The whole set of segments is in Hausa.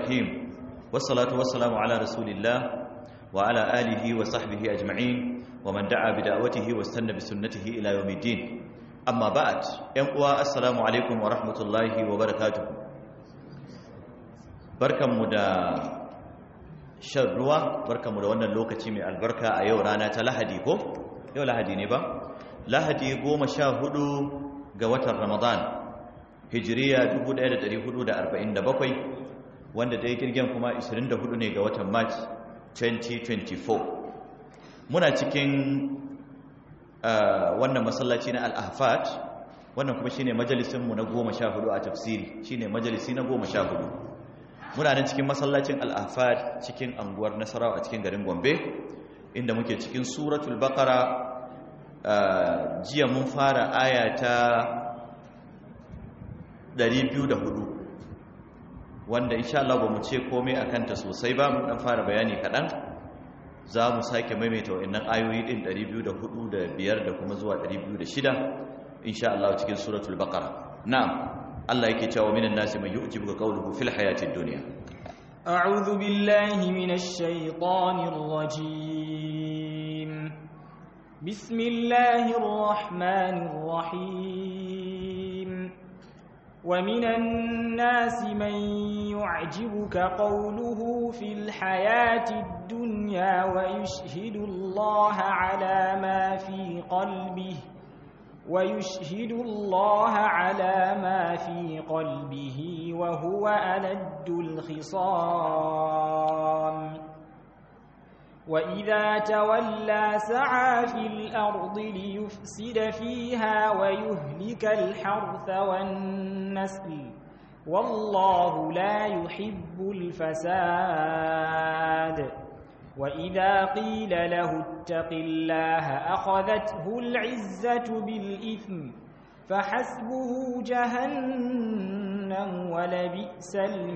الرحيم والصلاة والسلام على رسول الله وعلى آله وصحبه أجمعين ومن دعا بدعوته واستنى بسنته إلى يوم الدين أما بعد ينقوى السلام عليكم ورحمة الله وبركاته بركة مدى شروا بركة مدى وانا اللوكة من البركة أيو رانا تلهدي كو يو لهدي نبا لهدي قوم شاهدوا قوة رمضان hijiriya 1447 wanda ta yi kirgin kuma 24 ne ga watan march 2024 muna cikin wannan masallaci na al'afat wannan kuma shine majalisinmu na goma sha hudu a tafsiri shine majalisi na goma sha hudu muna nan cikin masallacin al'afat cikin anguwar nasarawa a cikin garin gombe inda muke cikin suratul bakara jiya mun fara aya ta 204 wanda insha Allah ba mu ce komai akan ta sosai ba mun dan fara bayani kadan za mu sake maimaita wannan ayoyi din 204 da 5 da kuma zuwa 206 insha Allah cikin suratul baqara na'am Allah yake cewa minan nasi man yu'jibuka qawluhu fil hayatid dunya a'udhu billahi minash shaitanir rajim bismillahir rahmanir rahim ومن الناس من يعجبك قوله في الحياة الدنيا ويشهد الله على ما في قلبه ويشهد الله على ما في قلبه وهو ألد الخصام وإذا تولى سعى في الأرض ليفسد فيها ويهلك الحرث والنسل والله لا يحب الفساد وإذا قيل له اتق الله أخذته العزة بالإثم فحسبه جهنم ولبئس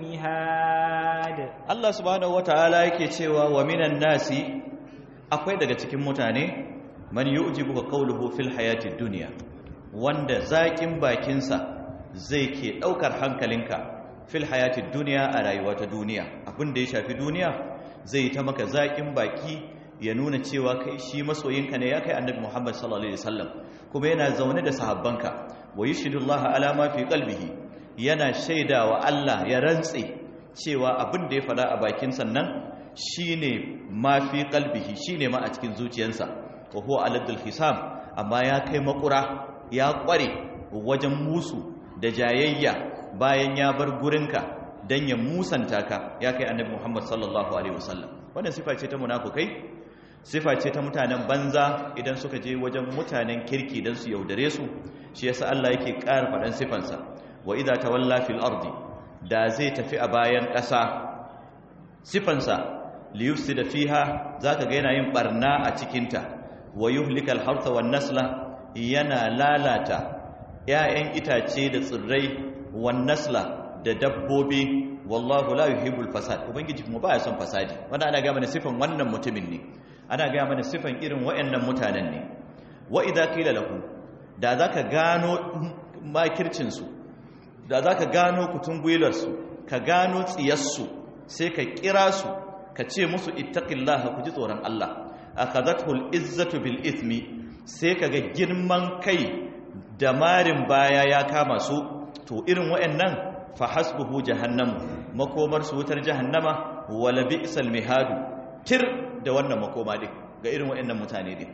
المهاد Allah subhanahu wataala yake cewa wa minan nasi akwai daga cikin mutane man yu'jibuka qawluhu fil hayatid dunya wanda zakin bakinsa zai ke daukar hankalinka fil hayatid dunya a rayuwa ta duniya abin da ya shafi duniya zai ta maka zakin baki ya nuna cewa kai shi masoyinka ne ya kai annabi Muhammad sallallahu alaihi wasallam kuma yana zaune da sahabbanka wa yushidullaha ala ma fi qalbihi yana shaidawa Allah ya rantse cewa abin da ya fada a bakin sannan shine ma fi qalbihi shine ma a cikin zuciyarsa wa huwa aladul hisam amma ya kai makura ya kware wajen musu da jayayya bayan ya bar gurinka dan ya musanta ka ya kai annabi Muhammad sallallahu alaihi wasallam wannan sifa ce ta munafukai sifa ce ta mutanen banza idan suka je wajen mutanen kirki dan su yaudare su shi yasa Allah yake ƙara faɗan sifansa wa idza tawalla fil ardi da zai tafi a bayan ƙasa sifansa liyufsida fiha zaka ga yana yin barna a cikinta wa yuhlikal hartha wan nasla yana lalata 'ya'yan itace da tsirrai wan nasla da dabbobi wallahu la yuhibbul fasad ubangiji kuma baya son fasadi wanda ana ga mana sifan wannan mutumin ne ana ga mana sifan irin wayannan mutanen ne wa idza qila lahu da zaka gano makircin su da zaka gano kutungwilar su ka gano tsiyar su sai ka kira su ka ce musu ittaqillaha ku ji tsoron Allah akhadathul izzatu bil ithmi sai kaga girman kai da marin baya ya kama su to irin wayannan fa hasbuhu jahannam makomar su wutar jahannama wala bi'sal mihadu tir da wannan makoma din ga irin wayannan mutane din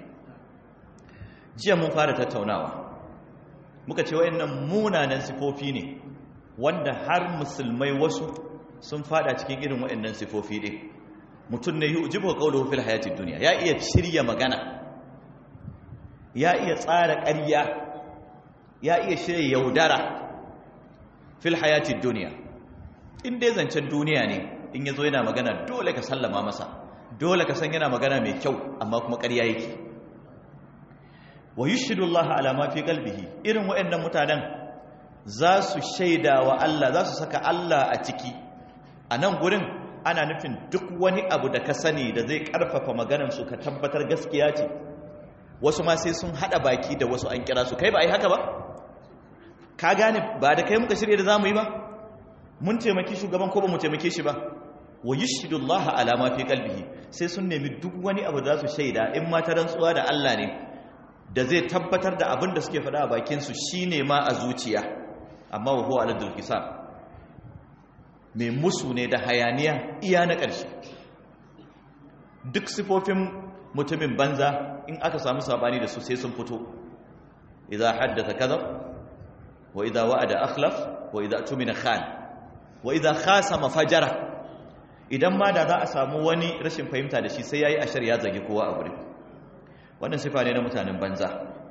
jiya mun fara tattaunawa muka ce wayannan munanan sifofi ne wanda har musulmai wasu sun fada cikin irin wayannan sifofi din mutum ne yujibu qawluhu fil hayatid dunya ya iya shirya magana ya iya tsara ƙarya ya iya shirya yaudara fil hayatid dunya in dai zancen duniya ne in yazo yana magana dole ka sallama masa dole ka san yana magana mai kyau amma kuma ƙarya yake wa yushhidu Allah ala ma fi qalbihi irin waɗannan mutanen za su shaida wa Allah za su saka Allah a ciki a nan gurin ana nufin duk wani abu da ka sani da zai karfafa maganar su ka tabbatar gaskiya ce wasu ma sai sun hada baki da wasu an kira su kai ba ai haka ba ka gane ba da kai muka shirye da zamu yi ba mun taimaki shugaban ko ba mu taimake shi ba wa yashhadu Allah ala ma fi qalbihi sai sun nemi duk wani abu da su shaida in ma ta rantsuwa da Allah ne da zai tabbatar da abin da suke faɗa a bakin su shine ma a zuciya amma wa huwa aladul hisab mai musu ne da hayaniya iya na ƙarshe duk sifofin mutumin banza in aka samu sabani da su sai sun fito idza haddatha kadhab wa idza wa'ada akhlaf wa idza tumina khan wa idza khasama fajara idan ma da za a samu wani rashin fahimta da shi sai yayi ashar ya zage kowa a gurin wannan sifa ne na mutanen banza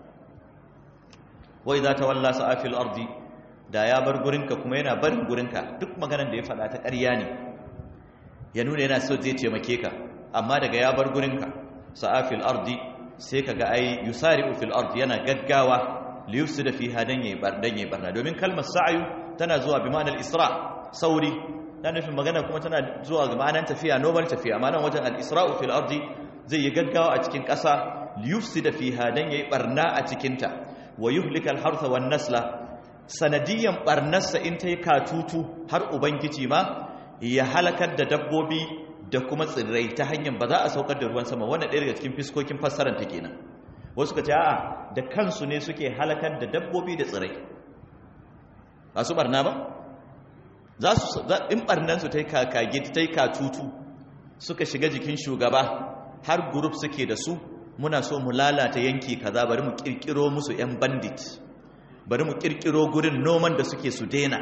wa idza tawalla sa'afil ardi da ya bar gurinka kuma yana barin gurinka duk maganar da ya faɗa ta ƙarya ne ya nuna yana so zai taimake ka amma daga ya bar gurinka sa'afil ardi sai kaga ai yusari'u fil ardi yana gaggawa li yufsida fiha dan yayi bar dan yayi barna domin kalmar sa'yu tana zuwa bi ma'anar isra sauri dan nufin magana kuma tana zuwa ga ma'anar tafiya normal tafiya amma nan wajen al isra'u fil ardi zai yi gaggawa a cikin ƙasa li yufsida fiha dan yayi barna a cikin ta wa yuhlika al hartha wan nasla sanadiyan barnarsa in ta yi katutu har ubangiji ma ya halakar da dabbobi da kuma tsirrai ta hanyar ba za a saukar da ruwan sama wannan ɗaya daga cikin fiskokin fassarar ta kenan wasu ka ce a'a da kansu ne suke halakar da dabbobi da tsirrai ba su barna ba za su in barnansu ta yi kakage ta yi katutu suka shiga jikin shugaba har gurup suke da su muna so mu lalata yanki kaza bari mu kirkiro musu 'yan bandit bari mu kirkiro gurin noman da suke su daina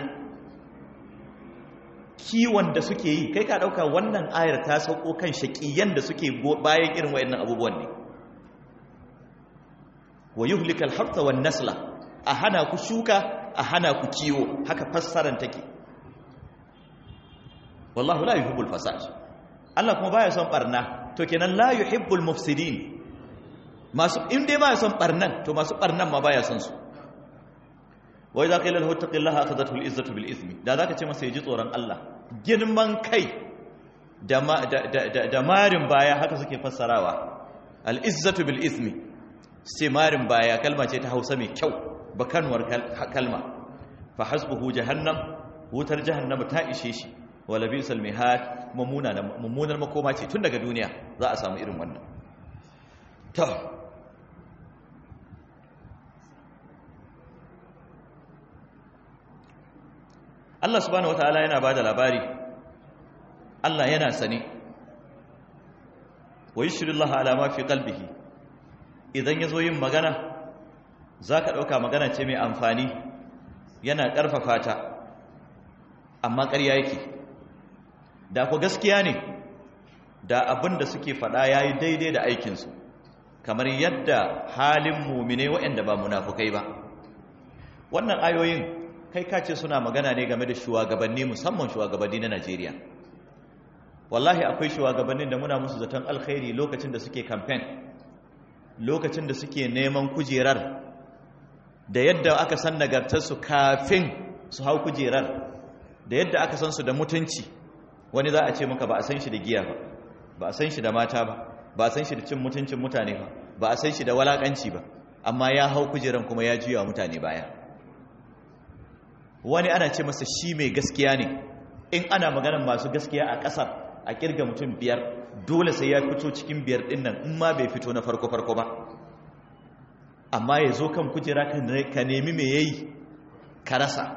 kiwon da suke yi kai ka dauka wannan ayar ta sauko kan shakiyan da suke bayan irin wayannan abubuwan ne wa yuhlikal harta wan nasla a hana ku shuka a hana ku kiwo haka fassaran take wallahu la yuhibbul fasad Allah kuma baya son barna to kenan la yuhibbul mufsidin masu in dai baya son barnan to masu barnan ma baya son su wai za ka yi lalhau taƙin laha aka zata izzatu bil izmi da za ka ce masa ya ji tsoron Allah girman kai da marin baya haka suke fassarawa al'izzatu bil izmi sai marin baya kalma ce ta hausa mai kyau bakanwar kalma fa hasbuhu jahannam wutar jahannama ta ishe shi wala bisal mihad mummunar makoma ce tun daga duniya za a samu irin wannan to Allah subhanahu wataala yana bada labari Allah yana sane wa yushrillaha ala ma fi qalbihi idan yazo yin magana zaka dauka magana ce mai amfani yana karfafa ta amma ƙarya yake da ku gaskiya ne da abin da suke faɗa yayi daidai da aikin su kamar yadda halin mumine waɗanda ba munafukai ba wannan ayoyin kai ka ce suna magana ne game da shugabanni musamman shugabanni na Najeriya wallahi akwai shugabannin da muna musu zaton alkhairi lokacin da suke campaign lokacin da suke neman kujerar da yadda aka san nagartarsu kafin su hau kujerar da yadda aka san su da mutunci wani za a ce maka ba a san shi da giya ba ba a san shi da mata ba ba a san shi da cin mutuncin mutane ba ba a san shi da walakanci ba amma ya hau kujerar kuma ya juya mutane baya wani ana ce masa shi mai gaskiya ne in ana maganar masu gaskiya a ƙasar a kirga mutum biyar dole sai ya fito cikin biyar ɗin nan in ma bai fito na farko-farko ba amma ya zo kan kujera ka nemi mai yayi ka rasa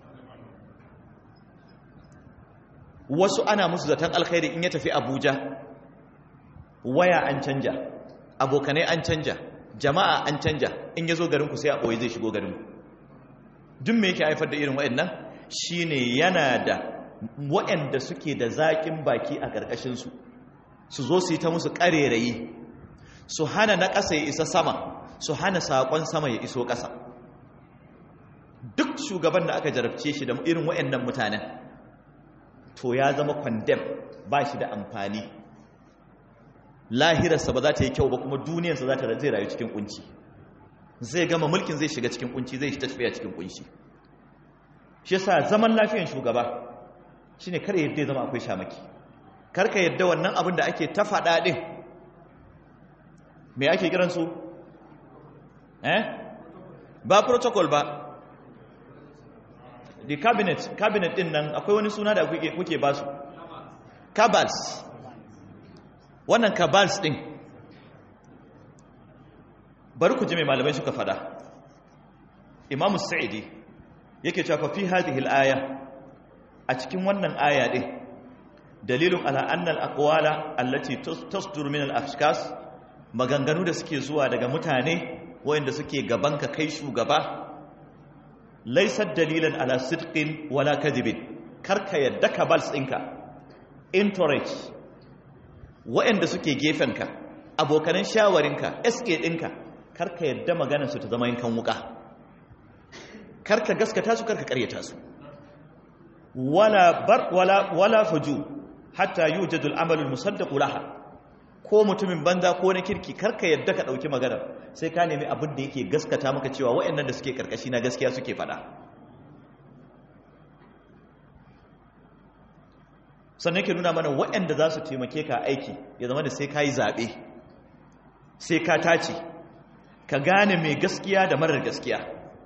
wasu ana musu zaton alkhairi in ya tafi abuja waya an canja abokanai an canja jama'a an canja in ya zo garinku sai a ɓoye zai shigo garinku duk me yake haifar da irin waɗannan shine yana da waɗanda suke da zaƙin baki a ƙarƙashinsu su zo su yi ta musu ƙarerayi su hana na ƙasa ya isa sama su hana saƙon sama ya iso ƙasa duk shugaban da aka jarabce shi da irin waɗannan mutanen to ya zama kwandem ba shi da amfani lahirarsa ba za ta yi kyau ba kuma duniyarsa za ta zai rayu cikin kunci zai gama mulkin zai shiga cikin kunci zai shi tafiya cikin kunci shi yasa zaman lafiyan shugaba shine kar yadda ya zama akwai shamaki karka yadda wannan abin da ake ta faɗa ɗin me ake kiran su eh ba protocol ba the cabinet cabinet din nan akwai wani suna da kuke kuke ba su cabals wannan cabals din bari ku ji mai malamai suka fada imam sa'idi yake cewa fi hadhihi al-aya a cikin wannan aya din dalilun ala anna al-aqwala allati tasdur min al-afskas maganganu da suke zuwa daga mutane wayanda suke gaban ka kai shugaba laysat dalilan ala sidqin wala kadhibin karka yadda ka bals ɗinka entourage wayanda suke gefenka abokanan shawarinka SK ɗinka karka yadda maganarsu ta zama yankan wuka karka gaskata su karka karyata su wala bar wala wala fuju hatta yujadu al-amalu al-musaddaq laha ko mutumin banza ko na kirki karka yadda ka dauki magana sai ka nemi abin da yake gaskata maka cewa wayannan da suke karkashi na gaskiya suke fada sannan yake nuna mana wayanda za su taimake ka aiki ya zama da sai ka yi zaɓe sai ka tace ka gane mai gaskiya da marar gaskiya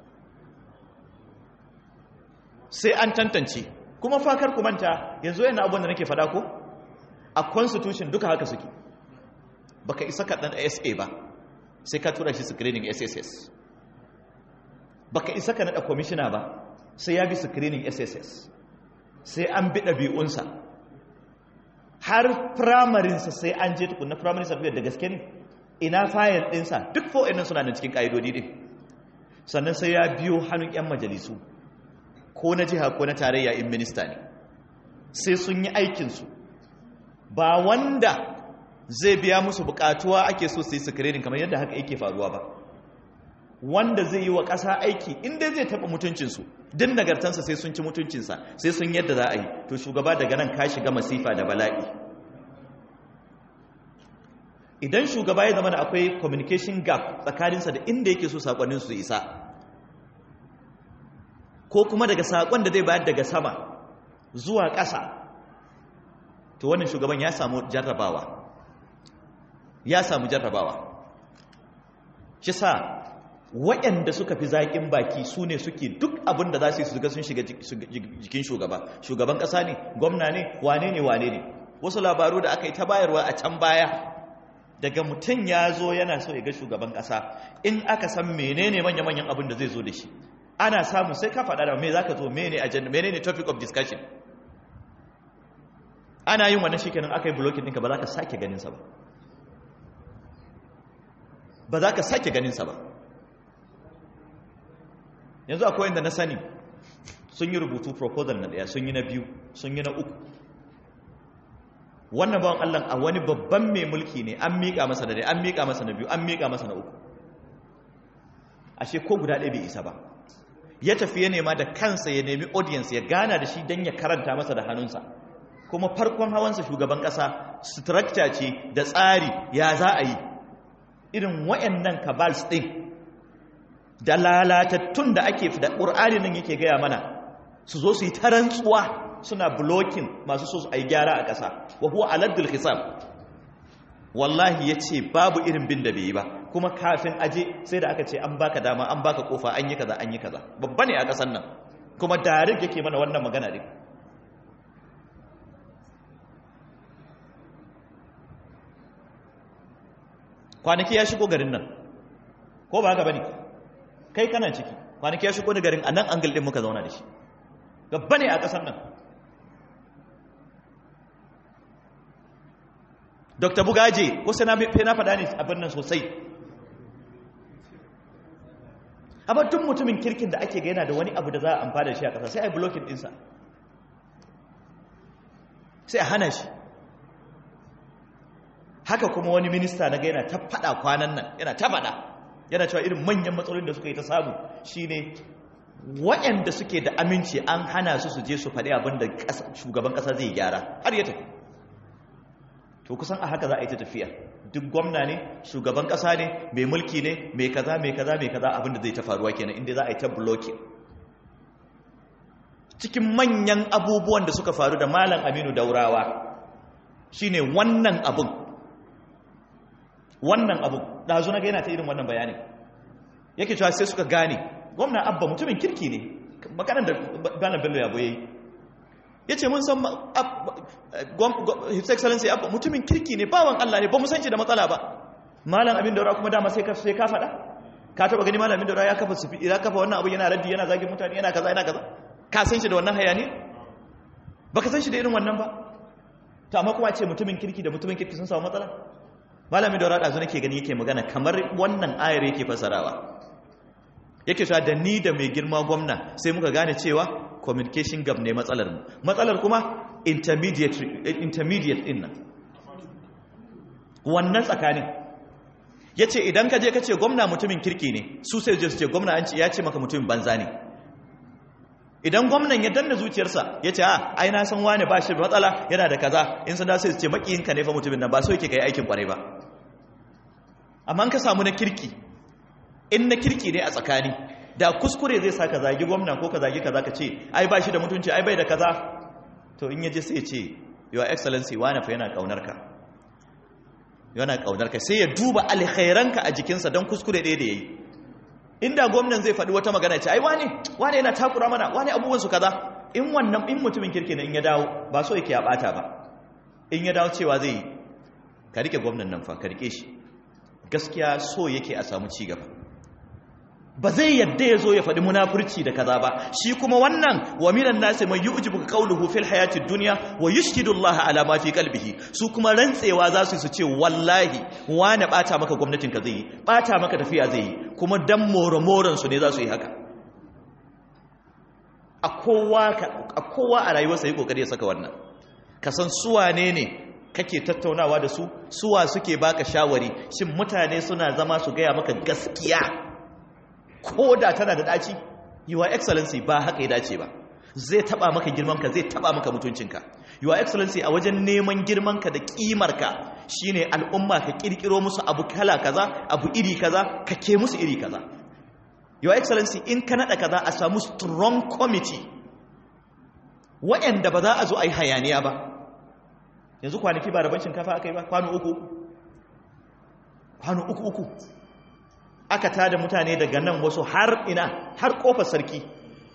sai an tantance kuma fakar ku manta yanzu yana abin da nake fada ko a constitution duka haka suke baka isa ka dan SA ba sai ka tura shi screening SSS baka isa ka nada commissioner ba sai ya bi screening SSS sai an bi ɗabi'unsa har firamarinsa sai an je tukunna primary certificate da gaske ne ina fayil ɗinsa duk fo'in suna da cikin ƙa'idodi ɗin sannan sai ya biyo hannun 'yan majalisu ko na jiha ko na tarayya in minista ne sai sun yi aikinsu ba wanda zai biya musu bukatuwa ake so su yi screening kamar yadda haka yake faruwa ba wanda zai yi wa ƙasa aiki inda zai taɓa mutuncinsu din nagartansa sai sun ci mutuncinsa sai sun yadda za a yi to shugaba daga nan ka shiga masifa da bala'i idan shugaba ya zama da akwai communication gap tsakaninsa da inda yake so saƙonin su isa ko kuma daga saƙon da zai bayar daga sama zuwa ƙasa to wannan shugaban ya samu jarrabawa ya samu jarrabawa shi sa waɗanda suka fi zaƙin baki su ne suke duk abin da za su yi su ga sun shiga jikin shugaba shugaban ƙasa ne gwamna ne wane ne wane ne wasu labaru da aka yi ta bayarwa a can baya daga mutum ya zo yana so ya ga shugaban ƙasa in aka san menene manya-manyan abin da zai zo da shi ana samu sai ka faɗa da me za ka zo mene agenda menene topic of discussion ana yin wannan shikenan aka yi blocking ɗinka ba za ka sake ganinsa ba ba za ka sake ganinsa ba yanzu akwai inda na sani sun yi rubutu proposal na ɗaya sun yi na biyu sun yi na uku wannan bawan Allah a wani babban mai mulki ne an miƙa masa da an miƙa masa na biyu an miƙa masa na uku ashe ko guda ɗaya bai isa ba ya tafi ya nema da kansa ya nemi audience ya gana da shi don ya karanta masa da hannunsa kuma farkon hawansa shugaban ƙasa structure ce da tsari ya za a yi irin wayannan kabals ɗin da lalatattun da ake da ƙur'ani nan yake gaya mana su zo su yi ta rantsuwa suna blocking masu so a yi gyara a ƙasa wa huwa aladdul hisab wallahi ya ce babu irin bin da bai yi ba kuma kafin aje sai da aka ce an baka dama an baka kofa an yi kaza an yi kaza babba ne a ƙasar nan kuma darik yake mana wannan magana ne kwanaki ya shigo garin nan ko ba haka bane kai kana ciki kwanaki ya shigo da garin a nan angle din muka zauna da shi gaba ne a ƙasar nan dr bugaje ko sai na faɗa ne abin nan sosai amma tun mutumin kirkin da ake gaina da wani abu da za a amfana da shi a ƙasa sai a yi blocking ɗinsa sai a hana shi haka kuma wani minista na gaina ta faɗa kwanan nan yana ta faɗa yana cewa irin manyan matsalolin da suka yi ta samu shine waɗanda suke da aminci an hana su su je su faɗi abin da shugaban ƙasa zai gyara har ya tafi to kusan a haka za a yi ta tafiya duk gwamna ne shugaban ƙasa ne mai mulki ne mai kaza mai kaza mai kaza abin da zai ta faruwa kenan inda za a yi ta blocking cikin manyan abubuwan da suka faru da malam aminu daurawa shine wannan abin wannan abin ɗazu na ga yana ta irin wannan bayanin yake cewa sai suka gane gwamna abba mutumin kirki ne maganar da bana bello ya boye ya ce mun san his excellency mutumin kirki ne bawan Allah ne ba mu san shi da matsala ba malam abin daura kuma dama sai ka sai ka faɗa ka taba gani malam abin daura ya kafa sufi ya kafa wannan abu yana raddi yana zagin mutane yana kaza yana kaza ka san shi da wannan hayani baka san shi da irin wannan ba to amma kuma ce mutumin kirki da mutumin kirki sun samu matsala malamin daura da nake gani yake magana kamar wannan ayar yake fasarawa yake cewa da ni da mai girma gwamna sai muka gane cewa communication gap ne matsalar mu matsalar kuma intermediate intermediate din nan wannan tsakanin yace idan ka je ka ce gwamna mutumin kirki ne su sai je su ce gwamna an ce ya ce maka mutumin banza ne idan gwamnan ya danna zuciyarsa ya ce a ai na san wane ba shi matsala yana da kaza in sun da sai su ce makiyinka ne fa mutumin nan ba so yake kai aikin kwarai ba amma ka samu na kirki in na kirki ne a tsakani da kuskure zai sa ka zagi gwamna ko ka zagi kaza ka ce ai ba shi da mutunci ai bai da kaza to in yaje sai ya ce your excellency wane fa yana kaunar ka yana kaunar ka sai ya duba alkhairanka a jikinsa don kuskure ɗaya da yayi inda gwamnan zai faɗi wata magana ce ai wane wane yana takura mana wane abubuwan su kaza in wannan in mutumin kirki ne in ya dawo ba so yake ya bata ba in ya dawo cewa zai yi ka rike gwamnan nan fa ka rike shi gaskiya so yake a samu ci gaba ba zai yadda ya zo ya faɗi munafurci da kaza ba shi kuma wannan wa minan nasi mai yu'jibu qawluhu fil hayati dunya wa yushhidu Allah ala ma fi qalbihi su kuma rantsewa za su su ce wallahi wani bata maka gwamnatin ka zai yi bata maka tafiya zai yi kuma dan moromoran su ne za su yi haka a kowa a kowa a rayuwarsa yi kokari ya saka wannan ka san su wane ne kake tattaunawa da su suwa suke baka shawari shin mutane suna zama su gaya maka gaskiya ko da tana da daci your excellency ba haka ya dace ba zai taba maka girmanka zai taba maka mutuncinka your excellency a wajen neman girmanka da kimarka shine al'umma ka kirkiro musu abu kala kaza abu iri kaza ka ke musu iri kaza your excellency in ka nada kaza a samu strong committee waɗanda ba za a zo a yi hayaniya ba yanzu kwanaki ba rabon shinkafa aka yi ba kwano uku kwano uku uku aka tada mutane daga nan wasu har ina har kofar sarki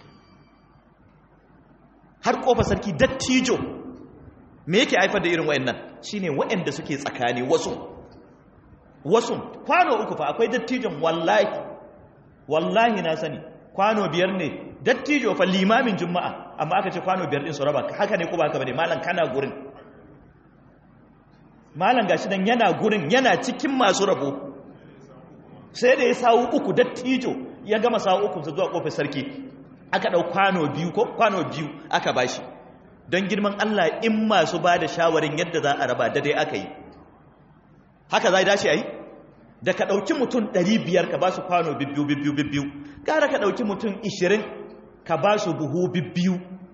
har kofar sarki dattijo me yake haifar da irin wayannan shine wayanda suke tsakani wasu wasu kwano uku fa akwai dattijon wallahi wallahi na sani kwano biyar ne dattijo fa limamin juma'a amma aka ce kwano biyar din su raba haka ne ko ba haka bane malam kana gurin malam gashi dan yana gurin yana cikin masu rabo sai da ya sawu uku dattijo ya gama sawu uku su zuwa kofar sarki aka dau kwano biyu ko kwano biyu aka bashi don girman Allah in masu ba da shawarin yadda za a raba da dai aka yi haka za a dace a yi da ka ɗauki mutum 500 ka ba su kwano bibbiyu bibbiyu bibbiyu gara ka ɗauki mutum 20 ka ba su buhu bibbiyu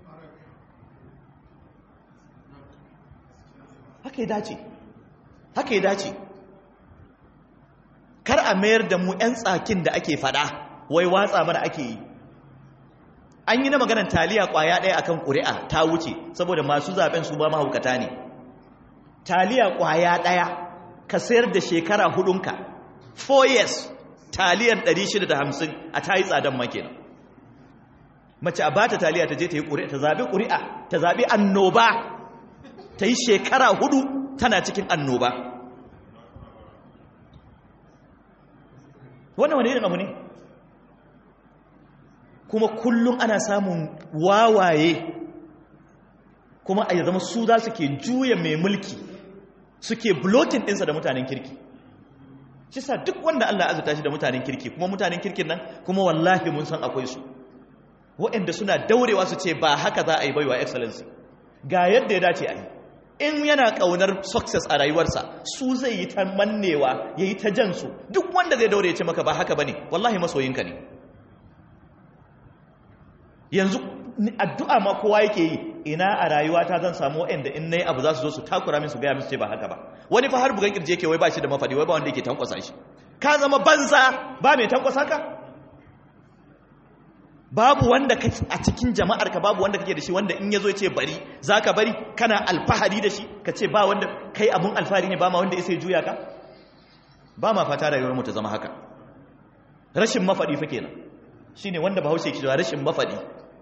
haka ya dace haka ya dace kar a mayar da mu 'yan tsakin da ake fada wai watsa mana ake yi an yi na maganar taliya kwaya ɗaya akan ƙuri'a ta wuce saboda masu zaben su ba mahaukata ne taliya kwaya ɗaya ka sayar da shekara hudunka 4 years taliyan 650 a ta yi tsadan makina mace a bata taliya ta je ta yi ƙuri'a ta zaɓi ƙuri'a ta zaɓi annoba ta yi shekara hudu tana cikin annoba wannan wani irin abu ne kuma kullum ana samun wawaye kuma a zama su za su ke juya mai mulki suke blokin ɗinsa da mutanen kirki shi sa duk wanda Allah azuta shi da mutanen kirki kuma mutanen kirkin nan kuma wallahi mun san akwai su waɗanda suna daurewa su ce ba haka za a yi baiwa excellency ga yadda ya dace a yi in yana ƙaunar success a rayuwarsa su zai yi ta mannewa ya yi ta jansu duk wanda zai daure ya ce maka ba haka ba ne wallahi masoyinka ne yanzu addu'a ma kowa yake yi ina a rayuwata zan samu waɗanda in na yi abu za su zo su takura min su gaya min su ce ba haka ba wani fa har bugan kirje yake wai ba shi da mafadi wai ba wanda yake tankwasa shi ka zama banza ba mai tankwasa ka babu wanda a cikin jama'ar ka babu wanda kake da shi wanda in yazo ya ce bari zaka bari kana alfahari da shi ka ce ba wanda kai abun alfahari ne ba ma wanda ya juya ka ba ma fata rayuwar mu ta zama haka rashin mafadi fa kenan shine wanda bahaushe ke cewa rashin mafadi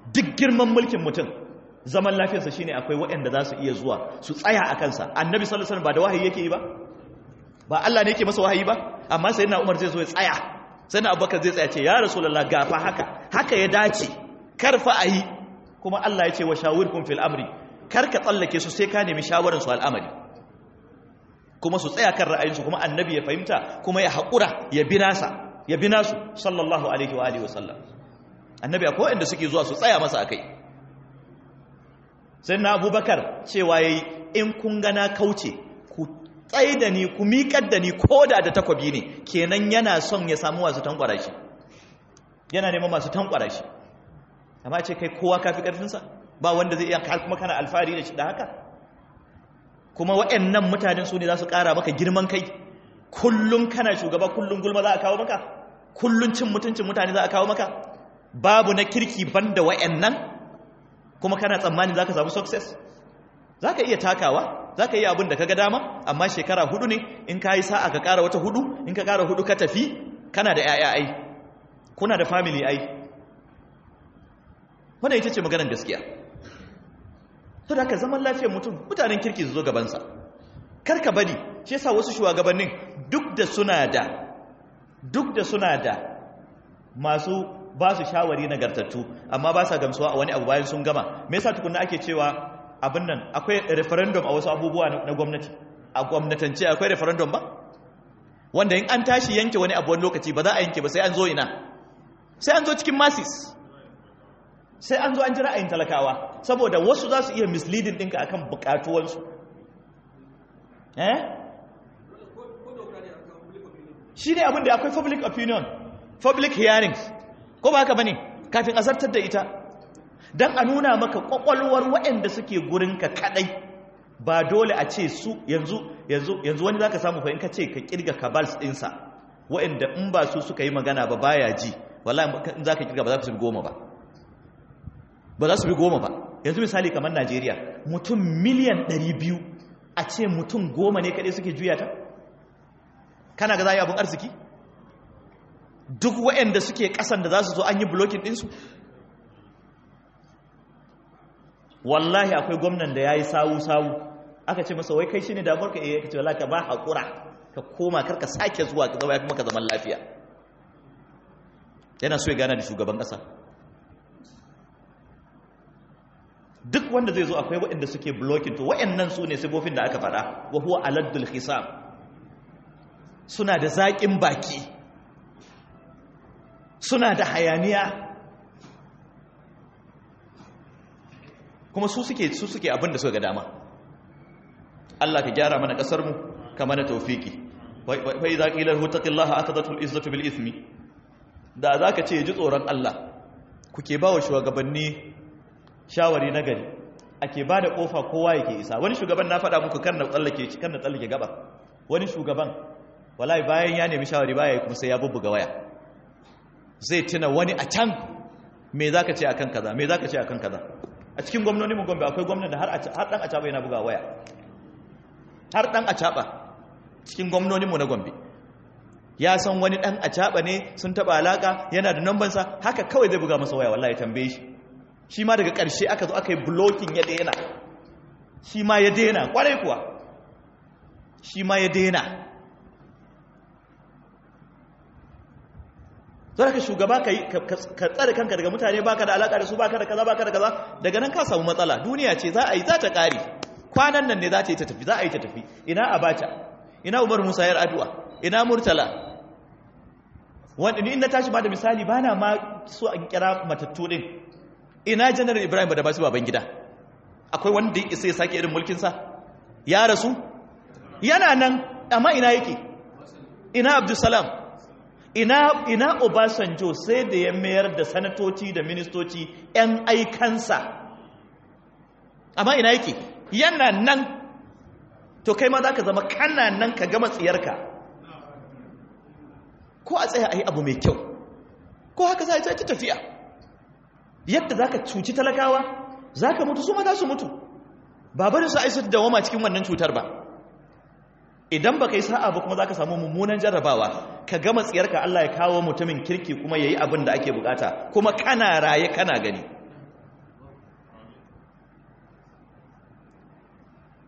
duk girman mulkin mutum zaman lafiyarsa shine akwai waɗanda za su iya zuwa su tsaya a kansa annabi sallallahu alaihi wasallam ba da wahayi yake yi ba ba Allah ne yake masa wahayi ba amma sayyidina Umar zai zo ya tsaya sayyidina Abubakar zai tsaya ce ya rasulullah gafa haka haka ya dace karfa ayi kuma Allah ya ce wa shawirkum fil amri kar ka tsallake su sai ka nemi shawaran su al'amari kuma su tsaya kan ra'ayinsu kuma annabi ya fahimta kuma ya haƙura ya bi nasa ya bi nasu sallallahu alaihi wa alihi wasallam annabi akwai wanda suke zuwa su tsaya masa akai sai na abubakar cewa yayi in kun gana kauce ku tsaye da ni ku miƙar da ni koda da takwabi ne kenan yana son ya samu masu tankwara shi yana neman masu tankwara shi amma ce kai kowa kafi ƙarfinsa ba wanda zai iya kuma kana alfahari da shi da haka kuma waɗannan mutanen su ne za su ƙara maka girman kai kullum kana shugaba kullum gulma za a kawo maka kullum cin mutuncin mutane za a kawo maka babu na kirki banda waɗannan kuma kana tsammani za ka samu success za ka iya takawa za ka iya abin da ka ga dama amma shekara hudu ne in ka yi sa'a ka ƙara wata hudu in ka ƙara hudu ka tafi kana da 'ya'ya ai kuna da family ai wannan ita ce maganar gaskiya to da ka zaman lafiyar mutum mutanen kirki su zo gabansa karka bari shi yasa wasu shugabannin duk da suna da duk da suna da masu ba su shawari nagartattu amma ba sa gamsuwa a wani abu bayan sun gama me yasa tukunna ake cewa abin nan akwai referendum a wasu abubuwa na gwamnati a gwamnatance akwai referendum ba wanda in an tashi yanke wani abu wani lokaci ba za a yanke ba sai an zo ina sai an zo cikin masis sai an zo an ji ra'ayin talakawa saboda wasu za su iya misleading ɗinka akan buƙatuwansu eh shi ne abin da akwai public opinion public hearings ko ba haka bane kafin a zartar da ita don a nuna maka kwakwalwar waɗanda suke gurinka kadai ba dole a ce su yanzu yanzu yanzu wani zaka samu fa in ka ce ka kirga kabals ɗinsa waɗanda in ba su suka yi magana ba baya ji wallahi in zaka kirga ba za su bi goma ba ba za su bi goma ba yanzu misali kamar Najeriya mutum miliyan 200 a ce mutum goma ne kadai suke juya ta kana ga za a yi abin arziki duk waɗanda suke ƙasan da za su zo an yi blocking ɗinsu wallahi akwai gwamnan da ya yi sawu-sawu aka ce masa wai kai shi ne damar ka iya kace wala ka ba haƙura ka koma karka sake zuwa ka zama ya fi maka zaman lafiya yana so ya gana da shugaban ƙasa duk wanda zai zo akwai waɗanda suke blocking to waɗannan su ne sifofin da aka faɗa wa huwa aladdul hisab suna da zaƙin baki suna da hayaniya kuma su suke su suke abin da suka ga dama Allah ka gyara mana kasar mu ka mana tawfiki fa idza qila lahu taqillaha akhadhathu al-izzatu bil ithmi da zaka ce ji tsoron Allah kuke bawa shugabanni shawari na gari ake bada kofa kowa yake isa wani shugaban na faɗa muku kan na tsallake kan na tsallake gaba wani shugaban wallahi bayan ya nemi shawari baya kuma sai ya bubbuga waya zai tuna wani a can me zaka ce akan kaza me zaka ce akan kaza a cikin gwamnoni mu gombe akwai gwamnan da har dan acaba yana buga waya har dan acaba cikin gwamnoni mu na gombe ya san wani dan acaba ne sun taba alaka yana da number sa haka kawai zai buga masa waya wallahi tambaye shi shi ma daga karshe aka zo aka yi blocking ya daina shi ma ya daina kwarai kuwa shi ma ya daina zara ka shugaba ka tsare kanka daga mutane baka da alaka da su baka da kaza baka da kaza daga nan ka samu matsala duniya ce za a yi za ta kare kwanan nan ne za ta yi ta tafi za a yi ta tafi ina abacha ina umar musa yar addu'a ina murtala wanda ni in na tashi ba da misali ba na ma so an kira matattu din ina janar ibrahim da basu baban gida akwai wanda ya isa ya sake irin mulkinsa ya rasu yana nan amma ina yake ina abdulsalam ina ina Obasanjo sai da ya mayar da sanatoci da ministoci ƴan aikansa amma ina yake yana nan to kai ma za ka zama kana nan ka gama tsiyarka ko a tsaya a yi abu mai kyau ko haka za a yi ta tafiya yadda za ka cuci talakawa za ka mutu su ma za su mutu babarin su aisa da wama cikin wannan cutar ba idan ba ka yi sa'a ba kuma za ka samu mummunan jarrabawa ka gama tsiyarka Allah ya kawo mutumin kirki kuma ya yi abin da ake bukata kuma kana raye kana gani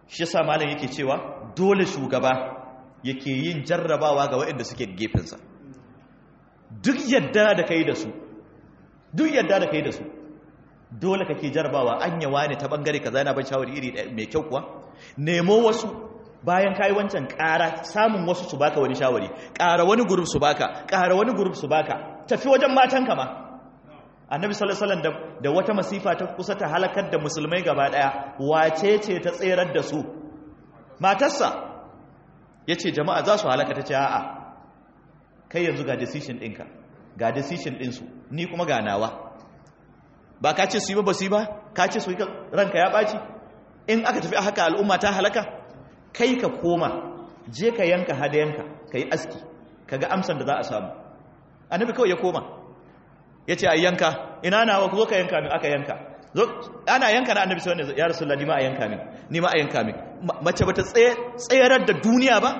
shi yasa malam yake cewa dole shugaba yake yin jarrabawa ga waɗanda suke gefensa duk yadda da kai da su duk yadda da kai da su dole kake jarrabawa an yawa ne ta bangare kaza yana ban shawari iri mai kyau kuwa nemo wasu bayan kayi wancan ƙara samun wasu su baka wani shawari ƙara wani gurub su baka ƙara wani gurub su baka tafi wajen matanka ma annabi sallallahu alaihi wasallam da wata masifa ta kusa ta halakar da musulmai gaba daya wace ce ta tserar da su matarsa yace jama'a za su halaka tace a'a kai yanzu ga decision ɗinka ga decision ɗinsu ni kuma ga nawa ba ka ce su yi ba ba su yi ba ka ce su yi ranka ya ɓaci in aka tafi haka al'umma ta halaka kai ka koma je ka yanka hadayanka ka yi aski ka ga amsan da za a samu annabi kawai ya koma ya ce a yanka ina nawa ku zo ka yanka min aka yanka ana yanka na annabi sai wanda ya rasu ni ma a yanka min ni ma a yanka min mace bata tsayarar da duniya ba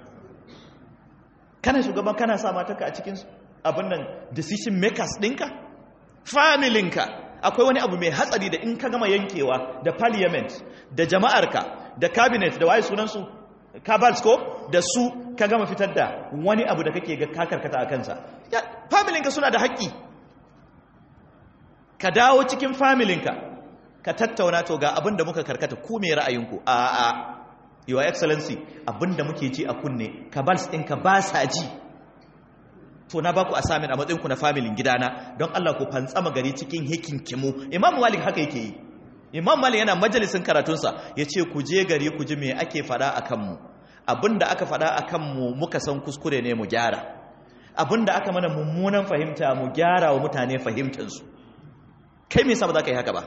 kana shugaban kana sa matarka a cikin abin nan decision makers ɗinka familinka akwai wani abu mai hatsari da in ka gama yankewa da parliament da jama'arka da cabinet da waye sunansu cabals ko da su ka gama fitar da wani abu da kake ga kakarkata a kansa familinka suna da haƙƙi ka dawo cikin familinka ka tattauna to ga abin da muka karkata ku me ra'ayinku a a your excellency abin da muke ji a kunne cabals ɗinka ba sa ji to na baku assignment a matsayinku na familin gidana don Allah ku fantsama gari cikin hikinkimu imam malik haka yake yi imam malik yana majalisin karatunsa ya ce ku je gari ku ji me ake fada a kanmu abinda aka fada a kanmu muka san kuskure ne mu gyara abinda aka mana mummunan fahimta mu gyara wa mutane fahimtansu kai me yasa ba za ka yi haka ba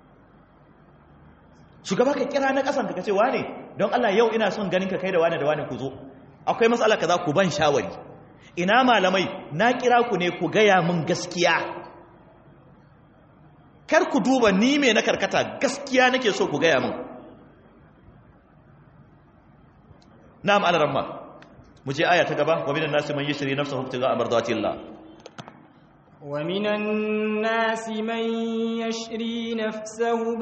shugaba ka kira na kasan ka ce wane don Allah yau ina son ganin ka kai da wane da wane ku zo akwai matsala kaza ku ban shawari ina malamai na kira ku ne ku gaya min gaskiya kar ku duba ni me na karkata gaskiya nake so ku gaya min na'am alaramma mu je aya ta gaba wa minan nasi man yashri nafsahu ibtigha'a mardatillah wa minan nasi man yashri nafsahu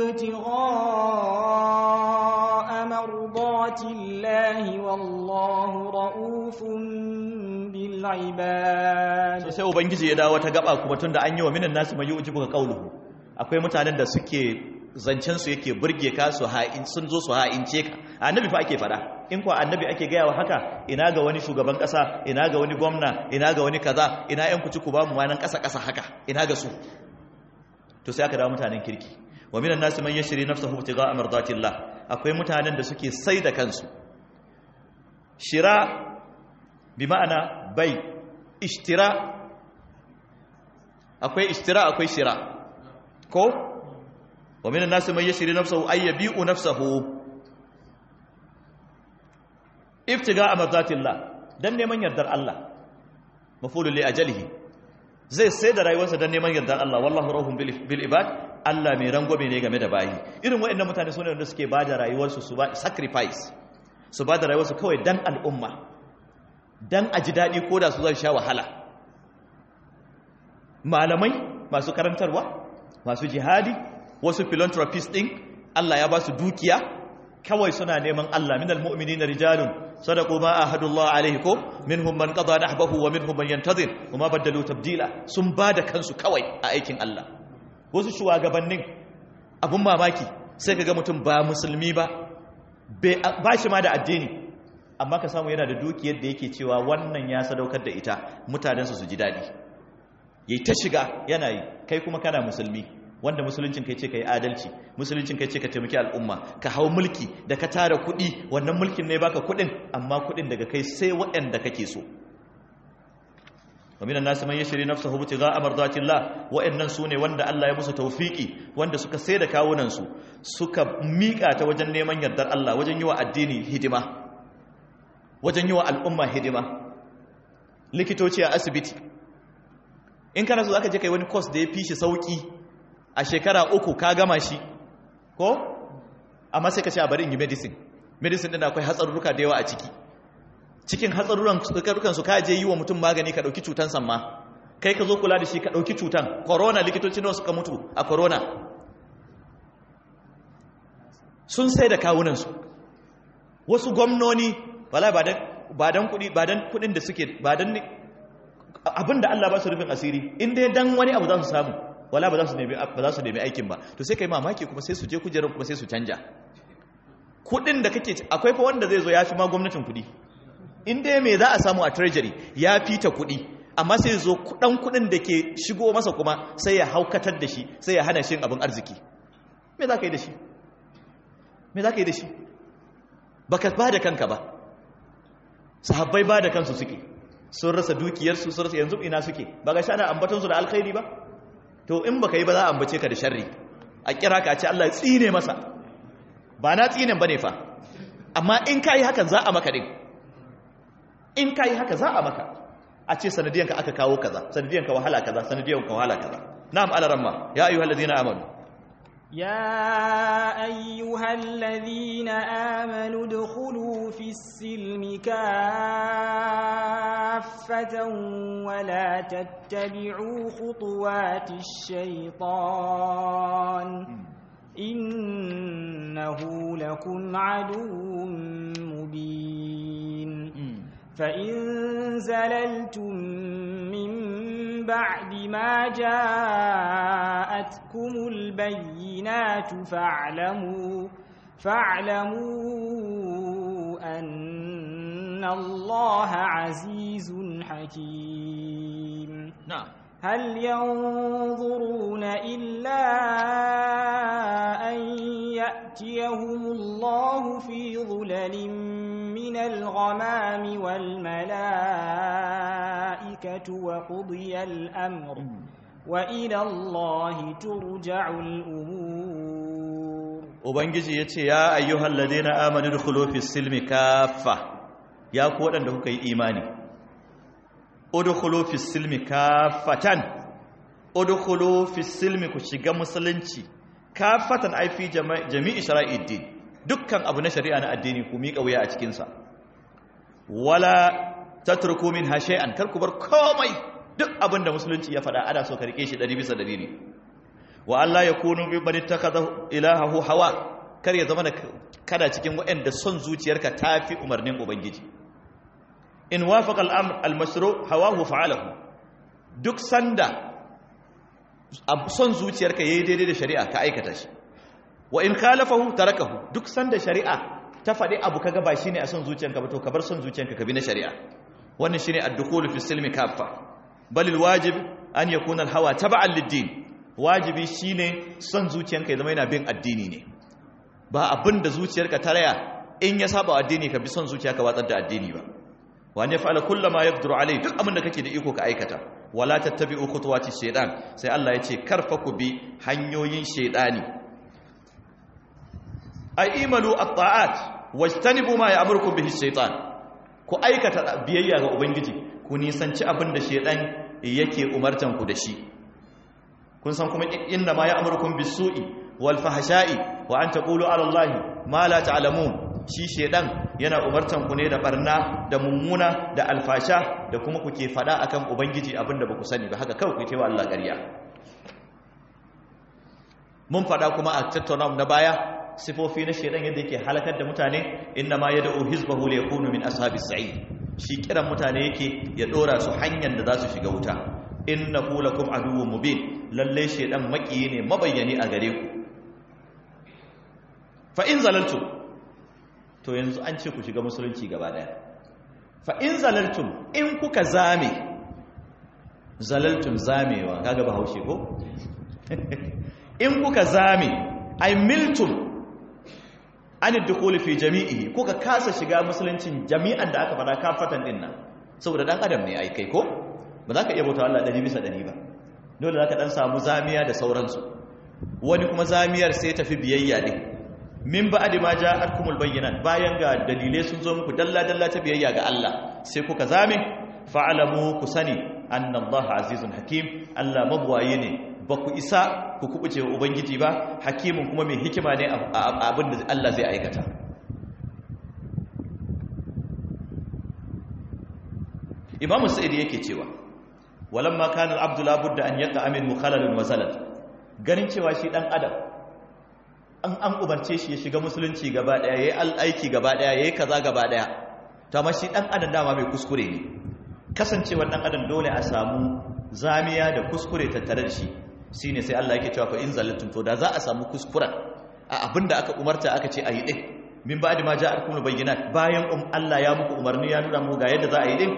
ibtigha'a mardatillahi wallahu ra'ufun bil ibad sai ubangiji ya dawo ta gaba kuma tunda an yi wa minan nasi man yujibu qawluhu akwai mutanen da suke zancensu yake burge ka su ha'in sun zo su ha'ince ka annabi fa ake fada in kuwa annabi ake gaya wa haka ina ga wani shugaban kasa ina ga wani gwamna ina ga wani kaza ina yan kuci ku ba mu wanan kasa kasa haka ina ga su to sai aka dawo mutanen kirki wa minan nasi man yashri nafsahu ibtigha'a mardatillah akwai mutanen da suke sai da kansu shira bi ma'ana bai ishtira akwai ishtira akwai shira ko wa minan nasi man yashri nafsahu ay yabi'u nafsahu ibtiga amardatillah dan neman yardar Allah mafulul li ajalihi zai sai da rayuwarsa dan neman yardar Allah wallahu rahum bil ibad Allah mai rangwame ne game da bayi irin waɗannan mutane sune wanda suke bada rayuwarsu su ba sacrifice su bada rayuwarsu kawai dan al'umma dan aji dadi koda su zan sha wahala malamai masu karantarwa masu jihadi wasu philanthropist din Allah ya ba su dukiya kawai suna neman Allah minal mu'minina rijalun sadaqu ma ahadullah alaihi ko minhum man qada nahbahu wa minhum man yantazir wama badalu tabdila sun bada kansu kawai a aikin Allah wasu shugabannin abun mamaki sai kaga mutum ba musulmi ba ba shi ma da addini amma ka samu yana da dukiyar da yake cewa wannan ya sadaukar da ita mutanensu su ji daɗi yayi ta shiga yana yi kai kuma kana musulmi wanda musuluncin kai ce ka yi adalci musuluncin kai ce ka taimaki al'umma ka hau mulki da ka tara kuɗi wannan mulkin ne baka kuɗin amma kuɗin daga kai sai waɗanda kake so wa minan nasu man yashri nafsahu ibtigha'a mardatillah wa'annan sune wanda Allah ya musu tawfiki wanda suka sai da kawunan su suka mika ta wajen neman yardar Allah wajen yi wa addini hidima wajen yi wa al'umma hidima likitoci a asibiti in kana so zaka je kai wani course da ya fi shi sauki a shekara uku ka gama shi ko amma sai ka ce a bari in yi medicine medicine din akwai hatsarurruka da yawa a ciki cikin hatsarurrukan su ka je yi wa mutum magani ka dauki cutan samma kai ka zo kula da shi ka dauki cutan corona likitoci nawa suka mutu a corona sun sai da kawunan su wasu gwamnoni wala ba dan ba dan kudi ba dan kudin da suke ba dan abinda Allah ba su rufin asiri in dai dan wani abu za su samu wala ba za su nemi ba za su nemi aikin ba to sai kai mamaki kuma sai su je kujerar kuma sai su canja kudin da kake akwai fa wanda zai zo ya fi ma gwamnatin kudi in dai me za a samu a treasury ya fita kudi amma sai zo kudan kudin da ke shigo masa kuma sai ya haukatar da shi sai ya hana shi abin arziki me za ka yi da shi me za ka yi da shi baka ba da kanka ba sahabbai ba da kansu suke sun rasa dukiyarsu sun rasa yanzu ina suke ba ga shana ambatonsu da alkhairi ba to in baka yi ba za a ambace ka da sharri a kira ka ce Allah ya tsine masa ba na tsinen bane fa amma in kai hakan za a maka din in kai haka za a maka a ce sanadiyanka aka kawo kaza sanadiyanka wahala kaza sanadiyanka wahala kaza na'am alaramma ya ayyuhallazina amanu يا أيها الذين آمنوا ادخلوا في السلم كافة ولا تتبعوا خطوات الشيطان إنه لكم عدو مبين فإن زللتم من بعد ما جاءتكم البينات فاعلموا فاعلموا أن الله عزيز حكيم نعم هل ينظرون إلا أن يأتيهم الله في ظلل من الغمام والملائكة وقضي الأمر وإلى الله ترجع الأمور ubangiji ya ce ya ayyuhal ladina amanu dukhulu fis silmi kaffa ya ku waɗanda kuka yi imani udkhulu fis silmi kaffatan udkhulu fis silmi ku shiga musulunci kaffatan ai fi jami'i shara'iddin dukkan abu na shari'a na addini ku miƙa wuya a cikin sa wala tatruku min shay'an kar ku bar komai duk abin da musulunci ya faɗa ana so ka rike shi 100 bisa 100 ne wa Allah ya kunu bi bani takada ilahahu hawa kar ya zama kada cikin waɗanda son zuciyarka tafi umarnin ubangiji in wafaqa al-amr al-mashru hawahu fa'alahu duk sanda son zuciyarka yayi daidai da shari'a ka aikata shi wa in khalafahu tarakahu duk sanda shari'a ta faɗi abu kaga ba shine a son zuciyarka ba to ka bar son zuciyarka ka bi na shari'a wannan shine ad-dukhul fi silmi kaffa bal al-wajib an yakuna al-hawa tab'an lid-din wajibi shine son zuciyanka ya zama yana bin addini ne ba abin da zuciyarka ta raya in ya saba addini ka bi son zuciya ka watsar da addini ba wani ya fa'ala kullama yaqdiru alai duk abin da kake da iko ka aikata wala tattabi'u khutuwati shaytan sai Allah ya ce karfa ku bi hanyoyin shaytani ay imalu at-ta'at wajtanibu ma ya'murukum bihi shaytan ku aikata biyayya ga ubangiji ku nisanci abin da shaytan yake umartan ku da shi kun san kuma inna ma ya'murukum bis-su'i wal fahsha'i wa an taqulu 'ala Allahi ma la ta'lamun shi shedan yana umartan ku ne da barna da mummuna da alfasha da kuma kuke fada akan ubangiji abinda ba ku sani ba haka kawai ku yi wa Allah ƙarya mun fada kuma a tattauna na baya sifofi na shedan yadda yake halakar da mutane inna ma yad'u hizbahu li yakunu min ashabis sa'id shi kiran mutane yake ya dora su hanyar da za su shiga wuta innahu lakum aduwwun mubin lalle shedan makiyi ne mabayyani a gare ku fa in zalaltum to yanzu an ce ku shiga musulunci gaba daya fa in zalaltum in kuka zame zalaltum zamewa kaga bahaushe ko in kuka zame ay miltum an dukhul fi jami'ihi kuka kasa shiga musuluncin jami'an da aka fada kafatan dinnan saboda dan adam ne ai kai ko ba za ka iya bauta Allah ɗari bisa ɗari ba dole za ka ɗan samu zamiya da sauransu wani kuma zamiyar sai tafi biyayya ne min ba adi ma ja alkumul bayyana bayan ga dalilai sun zo muku dalla-dalla ta biyayya ga Allah sai kuka zame fa'alamu ku sani annallaha azizun hakim Allah mabuwaye ne ba ku isa ku kubuce wa ubangiji ba hakimin kuma mai hikima ne abin da Allah zai aikata imamu sa'id yake cewa walamma kana al-abdu la budda an yaqa min mukhalalin wa zalal ganin cewa shi dan adam an an umarce shi ya shiga musulunci gaba daya yayi aiki gaba daya yayi kaza gaba daya to amma shi dan adam dama mai kuskure ne kasancewar dan adam dole a samu zamiya da kuskure tattare da shi shine sai Allah yake cewa fa in zallatum to da za a samu kuskuren a abinda aka umarta aka ce ayi din min ba'di ma ja'akum bayyinat bayan um Allah ya muku umarni ya nuna muku ga yadda za a yi din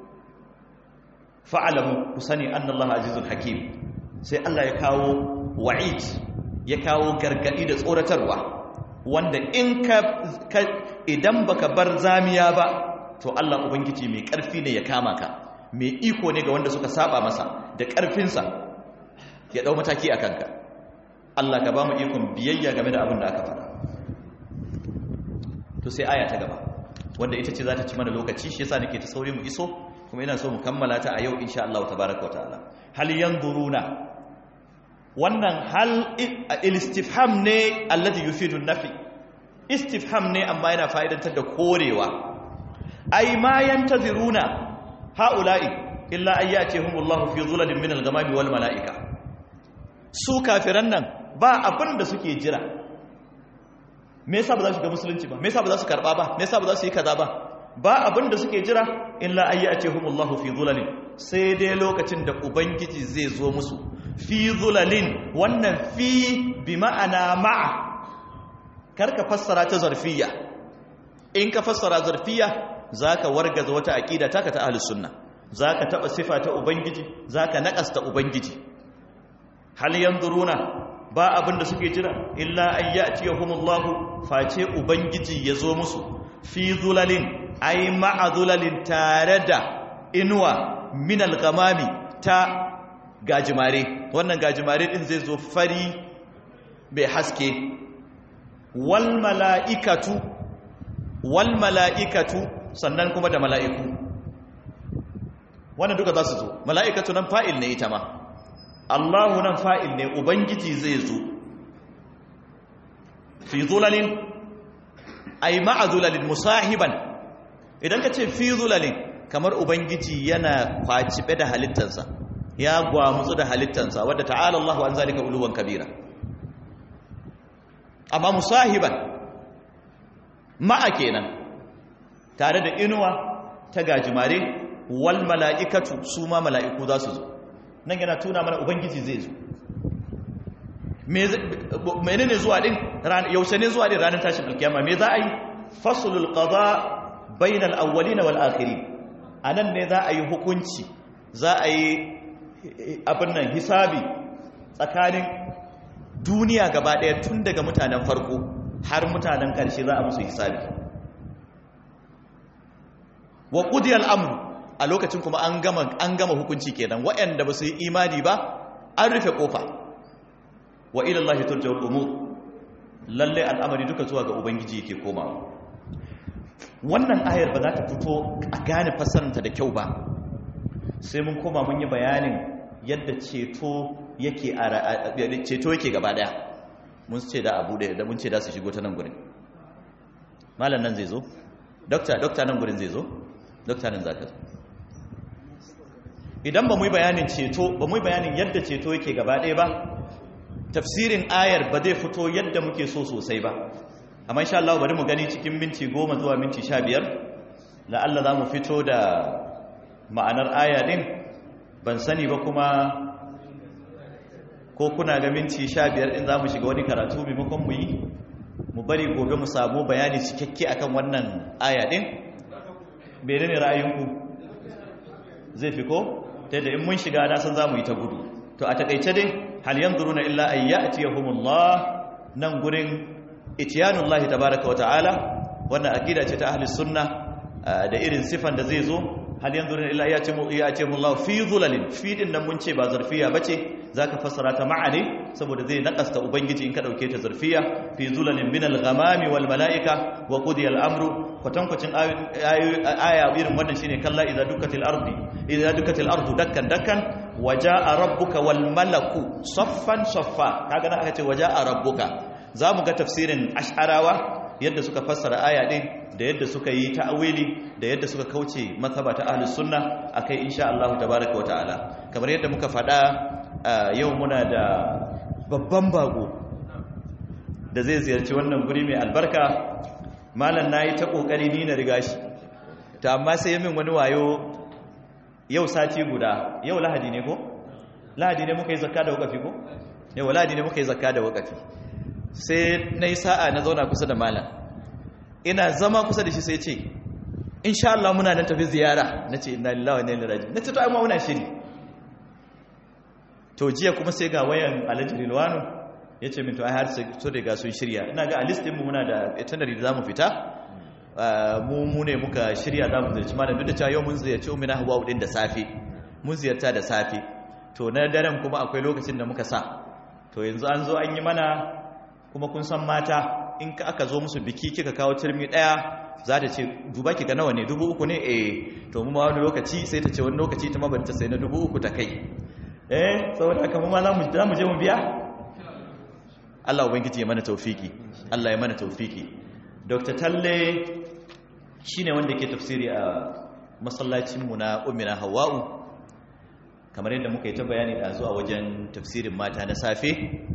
fa'alamu ku sani anna Allah azizul hakim sai Allah ya kawo wa'id ya kawo gargadi da tsoratarwa wanda in ka idan baka bar zamiya ba to Allah ubangiji mai karfi ne ya kama ka mai iko ne ga wanda suka saba masa da karfinsa ya dau mataki a kanka Allah ka ba mu ikon biyayya game da abin da aka faɗa to sai aya ta gaba wanda ita ce za ta ci mana lokaci shi yasa nake ta sauri mu iso kuma ina so mu kammala ta a yau insha Allah tabaaraka wa ta'ala hal yanzuruna wannan hal istifham ne alladhi yufidu nafi istifham ne amma yana fa'idantar da korewa ai ma yantaziruna haula'i illa ayyatihumullahu fi dhulalin min al-ghamami wal mala'ika su kafiran nan ba abin da suke jira me yasa ba za su ga musulunci ba me yasa ba za su karba ba me yasa ba za su yi kaza ba ba abin da suke jira illa ayyatihumullahu fi dhulalin sai dai lokacin da ubangiji zai zo musu fi dhulalin wannan fi bi ma'ana ma'a karka fassara ta zarfiya in ka fassara zarfiya zaka wargaza wata aqida taka ta ahlus sunna zaka taba sifa ta ubangiji zaka nakasta ubangiji hal yanzuruna ba abin da suke jira illa ayyatihumullahu face ubangiji ya zo musu fi dhulalin ai ma'a dhulalin tare da inuwa min al-ghamami ta gajimare wannan gajimare din zai zo fari bai haske wal mala'ikatu wal mala'ikatu sannan kuma da mala'iku wannan duka za su zo mala'ikatu nan fa'il ne ita ma Allahu nan fa'il ne ubangiji zai zo fi zulalin ai ma'a zulalin musahiban idan ka ce fi zulalin kamar ubangiji yana kwacibe da halittansa ya gwamutsu da halittansa wadda ta'ala Allahu an zalika uluwan kabira amma musahiban ma'a kenan tare da inuwa ta gajimare wal mala'ikatu su ma mala'iku za su zo nan yana tuna mana ubangiji zai zo menene zuwa din yaushe ne zuwa din ranar tashin alkiyama me za a yi faslul qada bainal awwalin wal akhirin anan ne za a yi hukunci za a yi abin nan hisabi tsakanin duniya gaba ɗaya tun daga mutanen farko har mutanen ƙarshe za a musu hisabi wa ƙudiyar amru a lokacin kuma an gama an gama hukunci kenan waɗanda ba su yi imani ba an rufe ƙofa wa ilallahi turja'ul umur lalle al'amari duka zuwa ga ubangiji yake komawa wannan ayar ba za ta fito a gane fassaranta da kyau ba sai mun koma mun yi bayanin yadda ceto yake ceto yake gaba daya mun ce da abu da mun ce da su shigo ta nan gurin malam nan zai zo dokta dokta nan gurin zai zo dokta nan zaka zo idan ba mu yi bayanin ceto ba mu yi bayanin yadda ceto yake gaba daya ba tafsirin ayar ba zai fito yadda muke so sosai ba amma insha Allah bari mu gani cikin minti goma zuwa minti sha biyar la'alla za mu fito da ma'anar aya din ban sani ba kuma ko kuna ga minti sha biyar in za mu shiga wani karatu maimakon mu yi mu bari gobe mu samu bayani cikakke akan wannan aya din bere ne ra'ayinku zai fi ko ta da in mun shiga na san za mu yi ta gudu to a takaice dai hal yanzuruna illa an ya'tiyahumullah nan gurin itiyanullahi tabaaraka wata'ala wannan aqida ce ta ahli sunna da irin sifan da zai zo hal yanzuruna illa ya'tiyahumullah fi dhulalin fi din nan mun ce ba zarfiya bace zaka fassara ta ma'ani saboda zai nakasta ubangiji in ka dauke ta zarfiya fi dhulalin min al-ghamami wal mala'ika wa qudiya al-amru kwatankwacin aya irin wannan shine kalla idza dukkatil ardi idza dukkatil ardu dakkan dakkan waja'a rabbuka wal malaku saffan saffa kaga nan aka ce waja'a rabbuka zamu ga tafsirin ash'arawa yadda suka fassara aya din da yadda suka yi ta'awili da yadda suka kauce mazhaba ta ahlus sunna akai insha Allah tabaaraka ta'ala kamar yadda muka faɗa yau muna da babban bago da zai ziyarci wannan guri mai albarka malam na yi ta ƙoƙari ni na riga shi ta amma sai yi min wani wayo yau sati guda yau lahadi ne ko? lahadi ne muka yi zakka da wakafi ko? yau lahadi ne muka yi zakka da wakafi sai na yi sa'a na zauna kusa da malam ina zama kusa da shi sai ce insha Allah muna nan tafi ziyara na ce ina lillawa ne liraji na ce to amma muna shiri to jiya kuma sai ga wayan alhaji rilwanu ya ce minto ai har so daga sun shirya ina ga a listinmu muna da itinerary da za mu fita mu mu ne muka shirya za mu ziyarci malam duk da cewa yau mun ziyarci umina hawa din da safe mun ziyarta da safe to na daren kuma akwai lokacin da muka sa to yanzu an zo an yi mana kuma kun san mata in ka aka zo musu biki kika kawo turmi daya za ta ce duba ki ga nawa ne dubu uku ne eh to mu ma wani lokaci sai ta ce wani lokaci ta mabanta sai na dubu uku ta kai eh saboda haka mu ma za mu je mu biya Allah ubangiji ya mana taufiki Allah ya mana taufiki Dr. Talle shine wanda ke tafsiri a masallacin mu na Ummina Hawwa'u kamar yadda muka yi ta bayani da zuwa wajen tafsirin mata na safe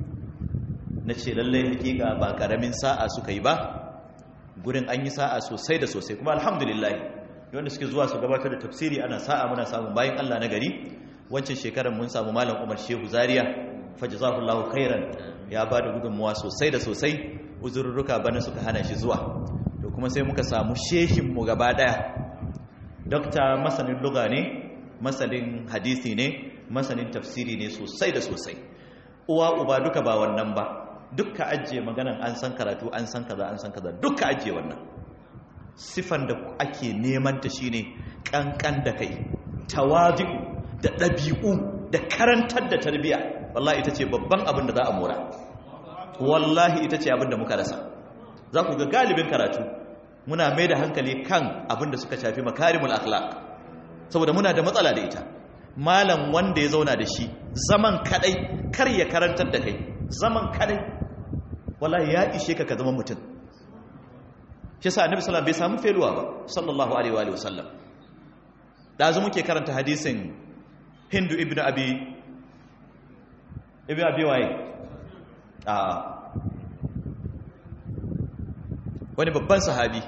na ce lallai hakika ba karamin sa'a suka yi ba gurin an yi sa'a sosai da sosai kuma alhamdulillah wanda suke zuwa su gabatar da tafsiri ana sa'a muna samun bayan Allah na gari wancan shekarar mun samu malam Umar Shehu Zaria fajazahullahu khairan ya ba da gudunmuwa sosai da sosai uzurruka bana suka hana shi zuwa to kuma sai muka samu shehinmu gaba daya dokta masanin luga ne masanin hadisi ne masanin tafsiri ne sosai da sosai uwa uba duka ba wannan ba dukka ajiye maganan an san karatu an san kaza an san kaza dukka ajiye wannan sifan da ake neman ta shine kankan da kai tawazu da ɗabi'u da karantar da tarbiyya wallahi ita ce babban abin da za a mora wallahi ita ce abin da muka rasa za ku ga galibin karatu muna mai da hankali kan abin da suka shafi makarimul akhlaq saboda muna da matsala da ita malam wanda ya zauna da shi zaman kadai kar ya karantar da kai zaman kadai wallahi ya ishe ka ka zama mutum shi yasa annabi sallallahu bai samu feluwa ba sallallahu alaihi wa sallam da zo muke karanta hadisin hindu ibnu abi ibnu abi waye a wani babban sahabi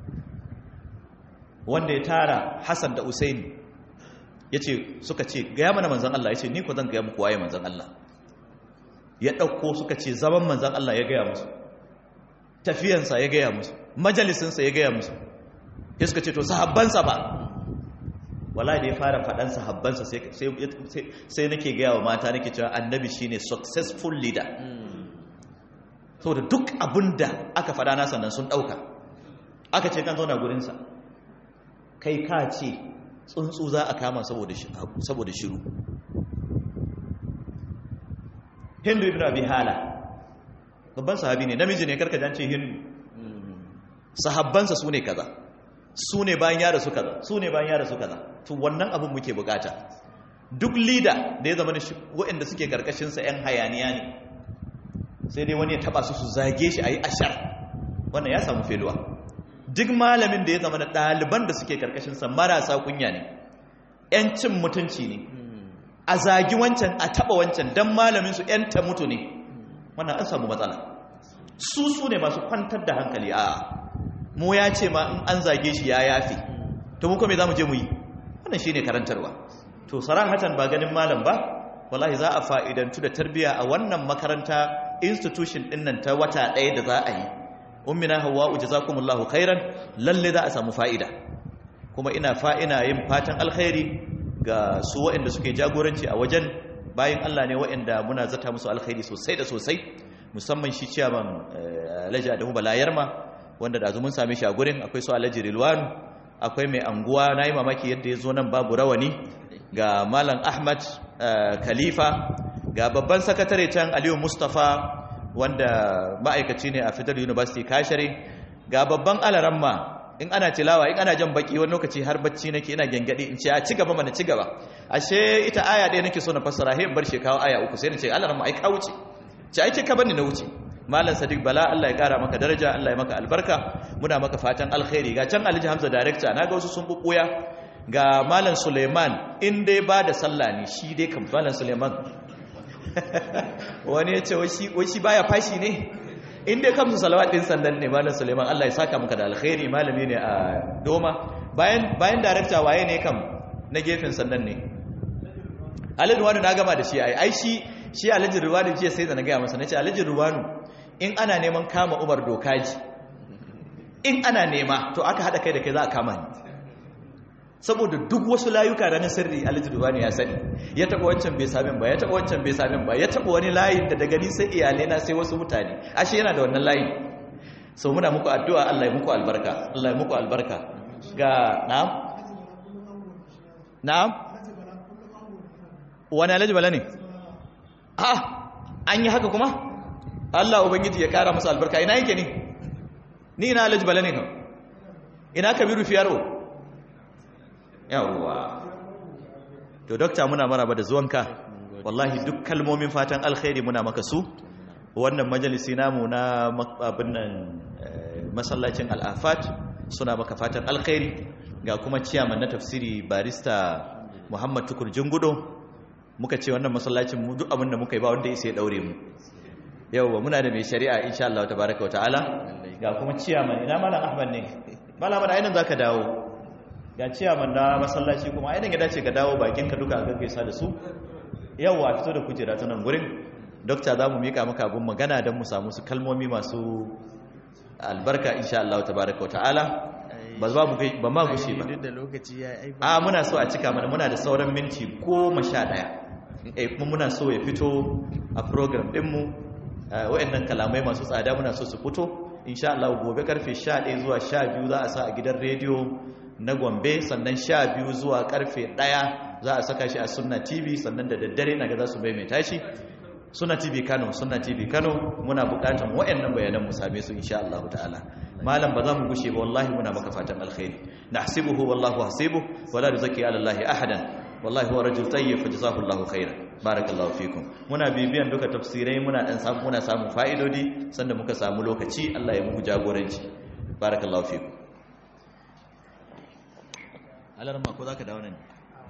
wanda ya tara Hassan da Usaini yace suka ce gaya mana manzon Allah yace ni ko zan gaya muku waye manzon Allah ya dauko suka ce zaman manzon Allah ya gaya musu tafiyansa ya gaya musu majalisinsa ya gaya musu ya suka ce to sahabbansa ba wala da ya fara faɗan sahabbansa sai nake gaya wa mata nake cewa annabi shine successful leader saboda duk abin da aka faɗa na sannan sun ɗauka aka ce kan zauna gurinsa kai ka ce tsuntsu za a kama saboda shiru hindu ibn abi hala babban sahabi ne namiji ne karka jance hindu sahabbansa su ne kaza su ne bayan yara su kaza su ne bayan yara su kaza to wannan abin muke bukata duk leader da ya zama waɗanda suke karkashinsa 'yan hayaniya ne sai dai wani ya taba su su zage shi a yi ashar wannan ya samu feluwa duk malamin da ya zama da ɗaliban da suke karkashinsa marasa kunya ne 'yan cin mutunci ne a zagi wancan a taba wancan don malaminsu 'yan ta mutu ne wannan an samu matsala su su ne masu kwantar da hankali a mu ya ce ma in an zage shi ya yafi to mu kome za mu je mu yi wannan shi ne karantarwa to sarahatan ba ganin malam ba wallahi za a fa'idantu da tarbiyya a wannan makaranta institution din nan ta wata ɗaya da za a yi ummina hawa'u jazakumullahu khairan lalle za a samu fa'ida kuma ina fa'ina yin fatan alkhairi ga su waɗanda suke jagoranci a wajen bayan Allah ne waɗanda muna zata musu alkhairi sosai da sosai musamman shi ciyaman Alhaji Adamu Balayarma wanda da mun same shi a gurin akwai su Alhaji Rilwan akwai mai anguwa nayi mamaki yadda ya zo nan babu rawani ga Malam Ahmad Khalifa ga babban sakatare can Aliyu Mustafa wanda ma'aikaci ne a Federal University Kashare ga babban alaramma in ana tilawa in ana jan baki wani lokaci har bacci nake ina gengade in ce a ci gaba mana ci gaba ashe ita aya ɗaya nake so na fassara he bar shi kawo aya uku sai na ce alaramma ai ka wuce ce ai ka bani na wuce malam sadiq bala Allah ya kara maka daraja Allah ya maka albarka muna maka fatan alkhairi ga can alhaji hamza director naga wasu sun bubbuya ga malam suleiman in dai ba da sallah ne shi dai kan malam suleiman wani ya ce wai shi baya fashi ne in dai kamsu salawat din sandan ne malam suleiman allah ya saka maka da alkhairi malami ne a doma bayan bayan darakta waye ne kam na gefen sandan ne alhaji ruwanu na gama da shi ai ai shi shi alhaji ruwanu jiya sai da na gaya masa nace alhaji ruwanu in ana neman kama umar dokaji in ana nema to aka hada kai da kai za a kama ni saboda duk wasu layuka da na sirri alhaji ruwanu ya sani ya taba wancan bai samin ba ya taba wancan bai samin ba ya taba wani layin da daga ni sai iyalai na sai wasu mutane ashe yana da wannan layin so muna muku addu'a Allah ya muku albarka Allah ya muku albarka ga na'am na'am wani alhaji bala ne a an yi haka kuma Allah ubangiji ya kara musu albarka ina yake ne ni ina alhaji bala ne kan ina kabiru fiyaro yawwa to dokta muna maraba da zuwanka wallahi duk kalmomin fatan alkhairi muna maka su wannan majalisi namu na abin nan masallacin al'afat suna maka fatan alkhairi ga kuma ciyaman na tafsiri barista muhammad tukur jingudo muka ce wannan masallacin mu duk abin da muka yi ba wanda ya daure mu yauwa muna da mai shari'a insha Allah tabaraka wa ta'ala ga kuma ciyaman ina malam ahmad ne malam ahmad ainin zaka dawo ga ciyaman na masallaci kuma ainin ya dace ka dawo bakin ka duka gaggaisa da su yauwa fito da kujera ta nan gurin dokta za mu mika maka abin magana don mu samu su kalmomi masu albarka insha Allah tabaraka wa ta'ala ba za mu ba ma gushe ba a muna so a cika mana muna da sauran minti goma sha ɗaya eh kuma muna so ya fito a program ɗinmu wa'annan kalamai masu tsada muna so su fito insha Allah gobe karfe 11 zuwa 12 za a sa a gidan rediyo na Gombe sannan 12 zuwa karfe 1 za a saka shi a Sunna TV sannan da daddare naga za su maimaita shi Sunna TV Kano Sunna TV Kano muna bukatan wa'annan bayanan mu same su insha Allah ta'ala malam ba za mu gushe ba wallahi muna maka fatan alkhairi nahsibuhu wallahu hasibuhu wala yuzakki ala Allah ahadan wallahi huwa rajul tayyib fa jazahu Allahu khairan barakallahu fikum muna bibiyan duka tafsirai muna dan samu muna samu fa'idodi sanda muka samu lokaci Allah ya muku jagoranci barakallahu fikum alarma ko zaka dawo nan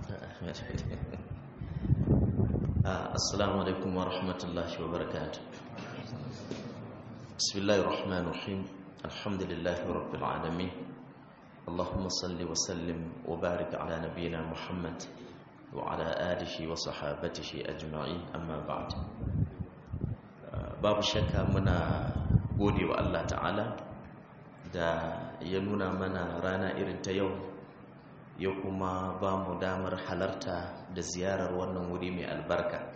assalamu alaikum wa rahmatullahi wa barakatuh bismillahir rahmanir rahim alhamdulillahi rabbil alamin اللهم صل وسلم وبارك على نبينا محمد وعلى آله وصحابته أجمعين أما بعد babu shakka muna gode wa Allah ta'ala da ya nuna mana rana irin ta yau ya kuma ba mu damar halarta da ziyarar wannan wuri mai albarka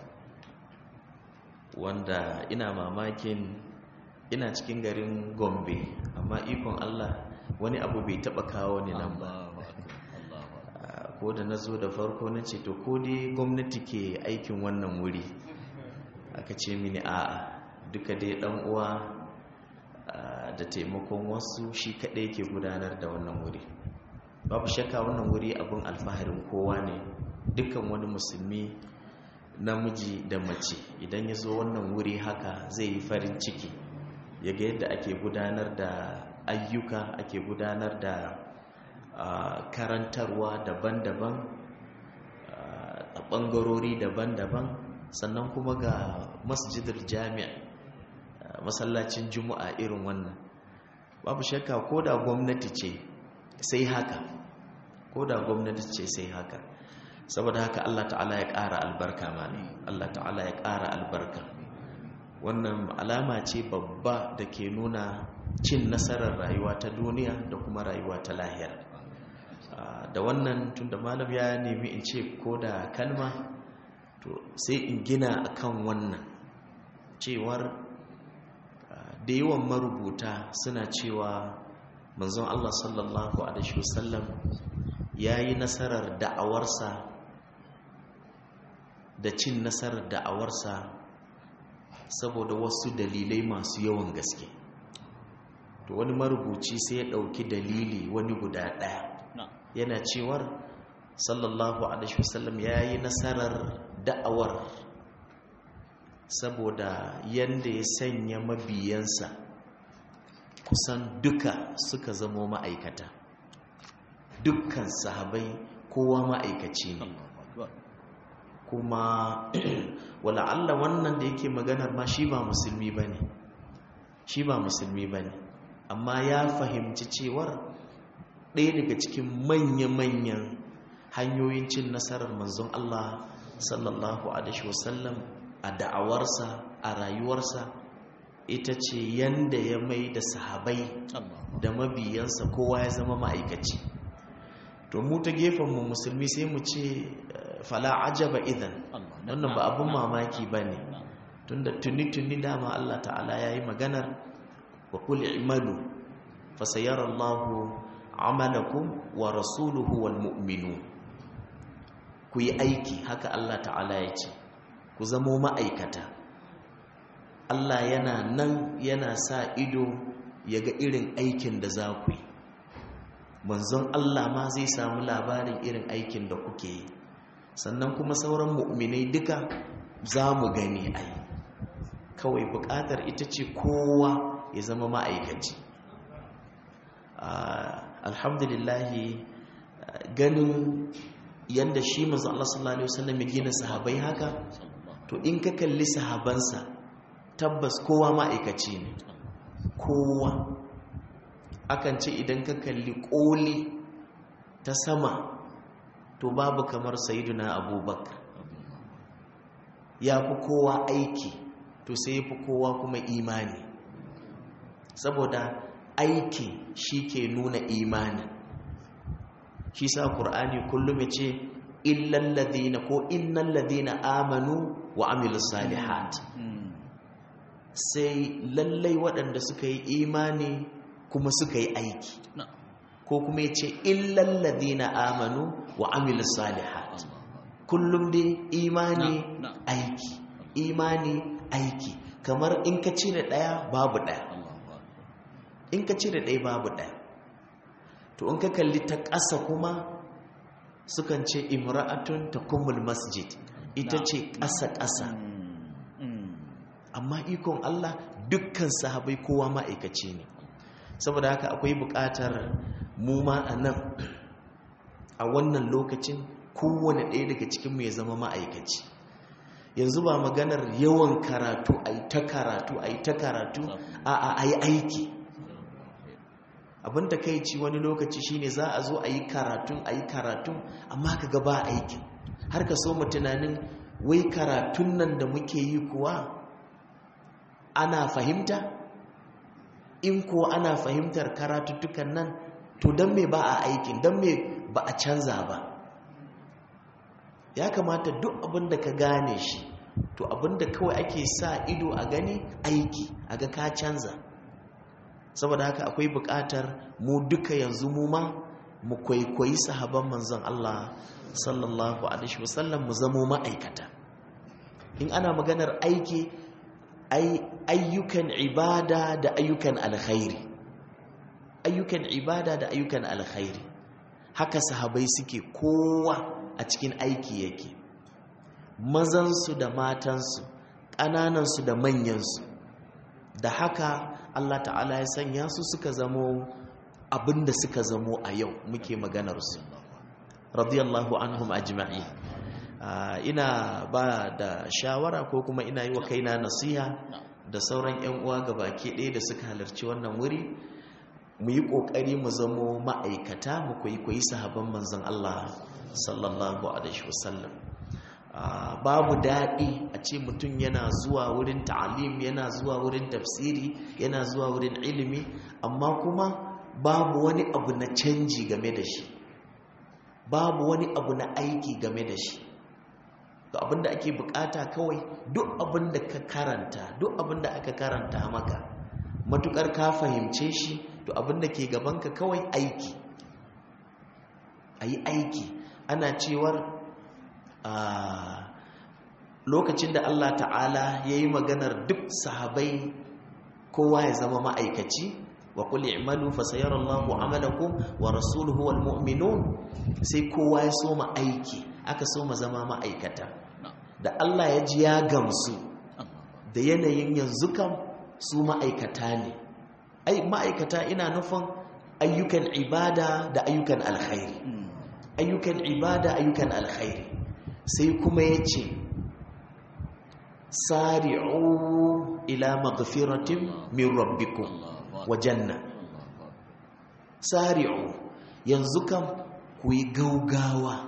wanda ina mamakin ina cikin garin gombe amma ikon Allah wani abu bai taba kawo ni nan ba ko da na zo da farko na ce to ko dai gwamnati ke aikin wannan wuri aka ce mini a'a duka dai dan uwa da taimakon wasu shi kadai ke gudanar da wannan wuri babu shakka wannan wuri abin alfaharin kowa ne dukkan wani musulmi namiji da mace idan ya zo wannan wuri haka zai yi farin ciki ya ga yadda ake gudanar da ayyuka ake gudanar da karantarwa daban-daban a ɓangarori daban-daban sannan kuma ga masjidar jami'a masallacin juma'a irin wannan babu shakka ko da gwamnati ce sai haka ko da gwamnati ce sai haka saboda haka Allah ta'ala ya ƙara albarka mani Allah ta'ala ya ƙara albarka wannan alama ce babba da ke nuna cin nasarar rayuwa ta duniya da kuma rayuwa ta lahira da wannan tunda malam ya nemi in ce ko da kalma to sai in gina akan wannan cewar da yawan marubuta suna cewa manzon Allah sallallahu alaihi wasallam yayi nasarar da'awarsa da cin nasarar da'awarsa saboda wasu dalilai masu yawan gaske to wani marubuci sai ya dauki dalili wani guda daya yana cewar sallallahu alaihi wasallam yayi nasarar da'awar saboda yanda ya sanya mabiyansa kusan duka suka zamo ma'aikata dukkan sahabai kowa ma'aikaci ne kuma wala'alla wannan da yake maganar ma shi ba musulmi ba ne shi ba musulmi ba ne amma ya fahimci cewar ɗaya daga cikin manya-manyan hanyoyin cin nasarar manzon Allah sallallahu alaihi wasallam a da'awarsa a rayuwarsa ita ce yanda ya mai da sahabai da mabiyansa kowa ya zama ma'aikaci to mu ta gefenmu musulmi sai mu ce fala ajaba idan wannan ba abin mamaki ba ne tunda tuni-tuni dama Allah ta'ala ya yi maganar wa kuli imanu fasayar Allahu amalakum wa rasuluhu wal mu'minu ku yi aiki haka Allah ta'ala ya ce ku zamo ma'aikata Allah yana nan yana sa ido ya ga irin aikin da za ku yi manzon Allah ma zai samu labarin irin aikin da kuke yi sannan kuma sauran mu'minai duka za mu gani ai kawai bukatar ita ce kowa ya zama ma'aikaci alhamdulillahi ganin yadda shi manzon Allah sallallahu alaihi wasallam ya gina sahabai haka to in ka kalli sahabansa tabbas kowa ma'aikaci ne kowa akan ce idan ka kalli koli ta sama to babu kamar sayiduna abubakar ya fi kowa aiki to sai ya fi kowa kuma imani saboda aiki shi ke nuna imani shi sa ƙur'ani kullum ya ce illan ladina ko innan ladina amanu wa amilu salihat sai lallai waɗanda suka yi imani kuma suka yi aiki ko kuma ya ce illan ladina amanu wa amilu salihat kullum dai imani aiki imani aiki kamar in ka cire ɗaya babu ɗaya in ka cire ɗaya babu ɗaya to in ka kalli ta ƙasa kuma sukan ce imra'atun ta kumul masjid ita ce ƙasa-ƙasa amma ikon Allah dukkan sahabai kowa ma'aikaci ne saboda haka akwai buƙatar mu ma a nan a wannan lokacin kowane ɗaya daga cikinmu ya zama ma'aikaci yanzu ba maganar yawan karatu a yi ta karatu a yi ta karatu a a yi aiki abin da kai ci wani lokaci shine za a zo a yi karatun a yi karatun amma ka gaba aikin har ka so mu tunanin wai karatun nan da muke yi kuwa ana fahimta in ko ana fahimtar karatuttukan nan to don me ba a aikin don me ba a canza ba ya kamata duk abin da ka gane shi to abin da kawai ake sa ido a gani aiki a ga ka canza saboda haka akwai buƙatar mu duka yanzu mu ma mu kwaikwayi sahaban manzon Allah sallallahu alaihi wasallam mu zamo ma'aikata in ana maganar aiki ayyukan ibada da ayyukan alkhairi ayyukan ibada da ayyukan alkhairi haka sahabai suke kowa a cikin aiki yake mazansu da matansu ƙananansu da manyansu da haka Allah ta'ala ya sanya su suka zamo abinda suka zamo a yau muke maganarsu radiyallahu anhum ajma'i ina ba da shawara ko kuma ina yi wa kaina nasiha da sauran 'yan uwa baki ɗaya da suka halarci wannan wuri mu yi ƙoƙari mu zamo ma'aikata mu kwaikwayi sahabban manzon Allah sallallahu alaihi wasallam babu daɗi a ce mutum yana zuwa wurin ta'alim yana zuwa wurin tafsiri yana zuwa wurin ilimi amma kuma babu wani abu na canji game da shi babu wani abu na aiki game da shi to abinda ake bukata kawai duk abinda ka karanta duk abinda aka karanta maka matukar ka fahimce shi to abinda ke gabanka kawai aiki ayi aiki ana cewar a lokacin da Allah ta'ala ya yi maganar duk sahabai kowa ya zama ma'aikaci wa qul i'malu fa sayarallahu amalakum wa rasuluhu wal mu'minun sai kowa ya soma aiki aka soma zama ma'aikata da Allah ya ji ya gamsu da yanayin yanzu kam su ma'aikata ne ai ma'aikata ina nufin ayyukan ibada da ayyukan alkhairi ayyukan ibada ayyukan alkhairi sai kuma ya ce sari'u ila maghfiratin min rabbikum wa janna sari'u yanzu kam ku yi gaugawa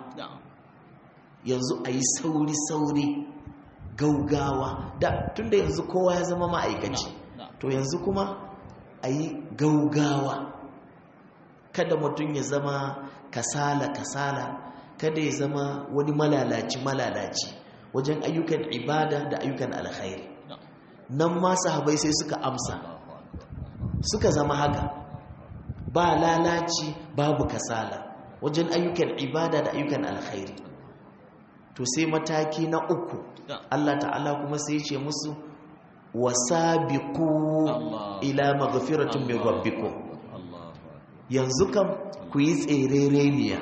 yanzu a yi sauri-sauri gaugawa da tunda yanzu kowa ya zama ma'aikaci to yanzu kuma a yi gaugawa kada mutum ya zama kasala-kasala kada ya zama wani malalaci-malalaci wajen ayyukan ibada da ayyukan alkhairi nan ma sahabai sai suka amsa suka zama haka ba lalaci babu kasala wajen ayyukan ibada da ayyukan alkhairi to sai mataki na uku Allah ta'ala kuma sai ce musu wasabiqu ila maghfiratin min rabbikum yanzu kam ku yi tserereniya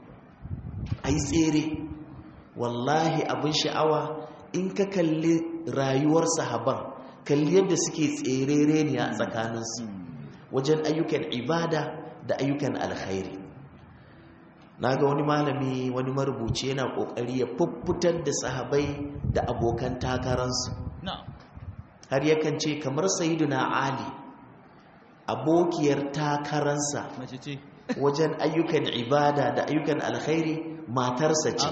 ai tsere wallahi abin sha'awa in ka kalli rayuwar sahaban kalli yadda suke tserereniya a tsakaninsu wajen ayyukan ibada da ayyukan alkhairi na ga wani malami wani marubuci yana kokari ya fuffutar da sahabai da abokan takararsu har yakan ce kamar sayiduna ali abokiyar takararsa wajen ayyukan ibada da ayyukan alkhairi matarsa ce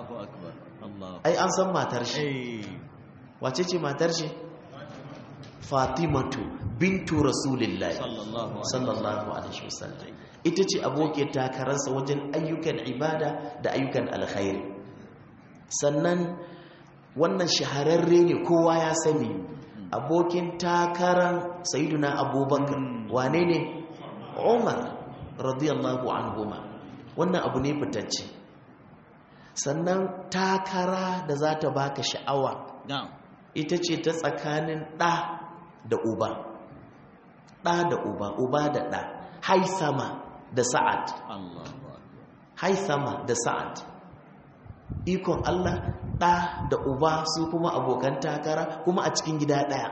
ai an san matar shi wace ce matar shi fatimatu bintu rasulillahi sallallahu alaihi wasallam ita ce abokin takararsa wajen ayyukan ibada da ayyukan alkhairi sannan wannan shahararre ne kowa ya sani abokin takarar sayyiduna abubakar wane ne umar radiyallahu anhuma wannan abu ne fitacce sannan takara da za ta baka sha'awa ita ce ta tsakanin ɗa da uba ɗa da uba uba da ɗa haisama da sa'ad haisama da sa'ad ikon Allah ɗa da uba su kuma abokan takara kuma a cikin gida ɗaya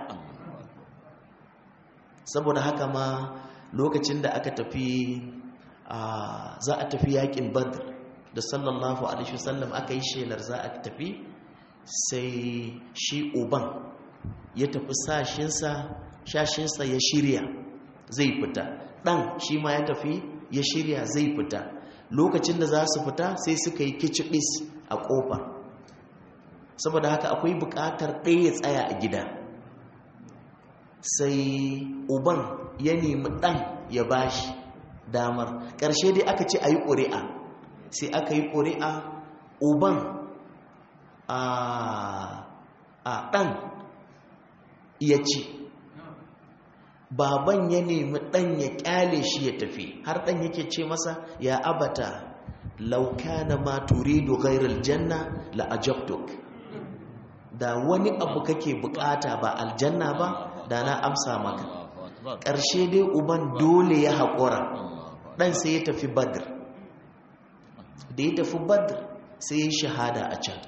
saboda haka ma lokacin da aka tafi za a tafi yakin badr da sallallahu alaihi wasallam aka yi shelar za a tafi sai shi uban ya tafi sashinsa shashinsa ya shirya zai fita ɗan shi ma ya tafi ya shirya zai fita lokacin da za su fita sai suka yi kicibis a ƙofa saboda haka akwai buƙatar ɗaya ya tsaya a gida sai uban ya nemi ɗan ya bashi damar ƙarshe dai aka ce a yi ƙuri'a sai aka yi ƙuri'a uban a ɗan ya ci baban ya nemi ɗan ya ƙyale shi ya tafi har ɗan yake ce masa ya abata laukana ma turidu ghairal janna la ajabtuk da wani abu kake bukata ba aljanna ba da na amsa maka ƙarshe dai uban dole ya haƙura ɗan sai ya tafi badr da ya tafi badr sai ya shahada a can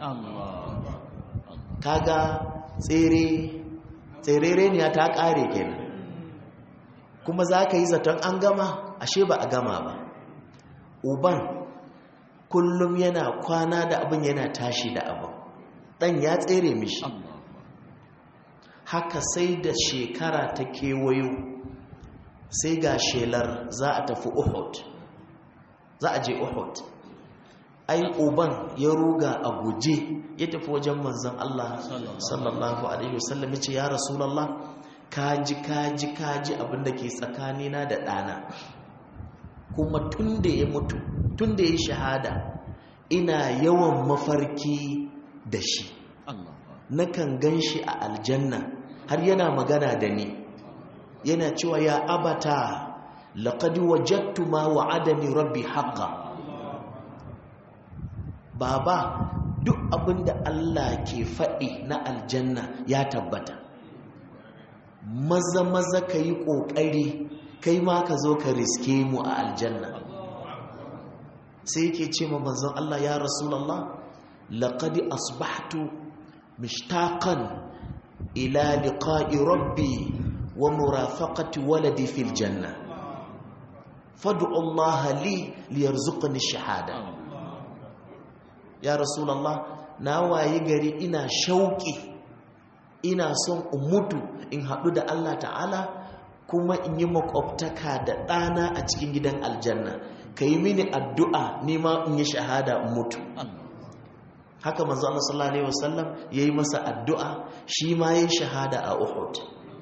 kaga tsere tserere ne ta ƙare kenan kuma za ka yi zaton an gama ashe ba a gama ba uban kullum yana kwana da abin yana tashi da abin ɗan ya tsere mishi haka sai da shekara ta kewayo sai ga shelar za a tafi uhud za a je uhud ai uban ya ruga a guje ya tafi wajen manzan Allah sallallahu alaihi wasallam ya ce ya rasulallah kaji kaji kaji abinda ke tsakanina da ɗana kuma tun da ya mutu tun da ya shahada ina yawan mafarki da shi nakan gan shi a aljanna har yana magana da ni yana cewa ya abata laqad wajadtu ma wa'adani rabbi haqqan baba duk abinda Allah ke faɗi na aljanna ya tabbata maza maza ka yi ƙoƙari kai ma ka zo ka riske mu a aljanna sai yake ce ma manzon Allah ya rasulallah laqad asbahtu mishtaqan ila liqa'i rabbi wa murafaqati waladi fil janna fad'u Allah li liyarzuqani shahada ya rasulallah na waye gari ina shauki ina son in mutu in haɗu da Allah ta'ala kuma in yi makwabtaka da ɗana a cikin gidan aljanna ka yi mini addu'a nima in yi shahada in mutu haka manzo Allah sallallahu alaihi wasallam yayi masa addu'a shi ma yayi shahada a Uhud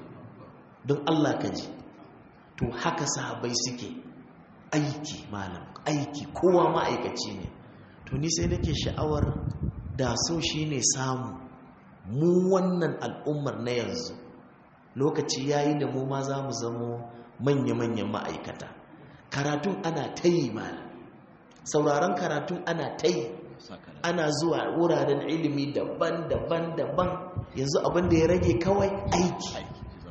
don Allah ka ji to haka sahabbai suke aiki malam aiki kowa ma'aikaci ne to ni sai nake sha'awar da so shine samu mu wannan al'ummar na yanzu lokaci yayi da mu ma za mu zamo manya-manyan ma'aikata karatun ana ta yi malam sauraron karatun ana ta yi ana zuwa wuraren ilimi daban-daban daban yanzu abin da ya rage kawai aiki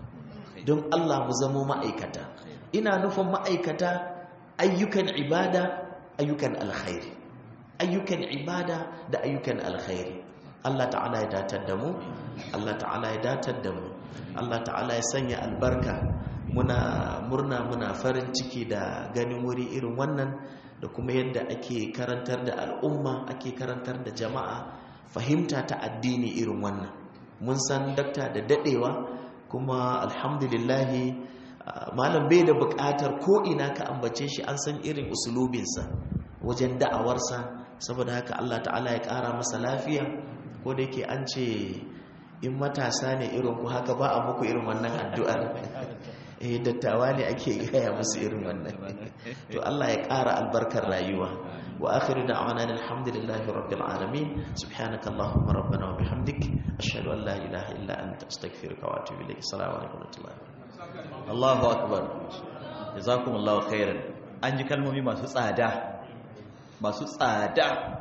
don Allah mu zamo ma'aikata ina nufin ma'aikata ayyukan ibada ayyukan alkhairi ayyukan ibada da ayyukan alkhairi Allah ta'ala ya datar da mu Allah ta'ala ya datar da mu Allah ta'ala ya sanya albarka muna murna muna farin ciki da ganin wuri irin wannan da kuma yadda ake karantar da al'umma ake karantar da jama'a fahimta ta addini irin wannan mun san dakta da dadewa kuma alhamdulillahi malam bai da bukatar ko ina ka ambace shi an san irin usulubinsa wajen da'awarsa saboda haka Allah ta'ala ya kara masa lafiya ko da yake an ce in matasa ne irin ku haka ba a muku irin wannan addu'ar eh dattawa ne ake gaya musu irin wannan to Allah ya ƙara albarkar rayuwa wa akhiru da'wana alhamdulillahi rabbil alamin subhanaka allahumma rabbana wa bihamdik ashhadu an la ilaha illa anta astaghfiruka wa atubu ilayk assalamu alaikum wa rahmatullahi Allahu akbar jazakumullahu khairan an ji kalmomi masu tsada masu tsada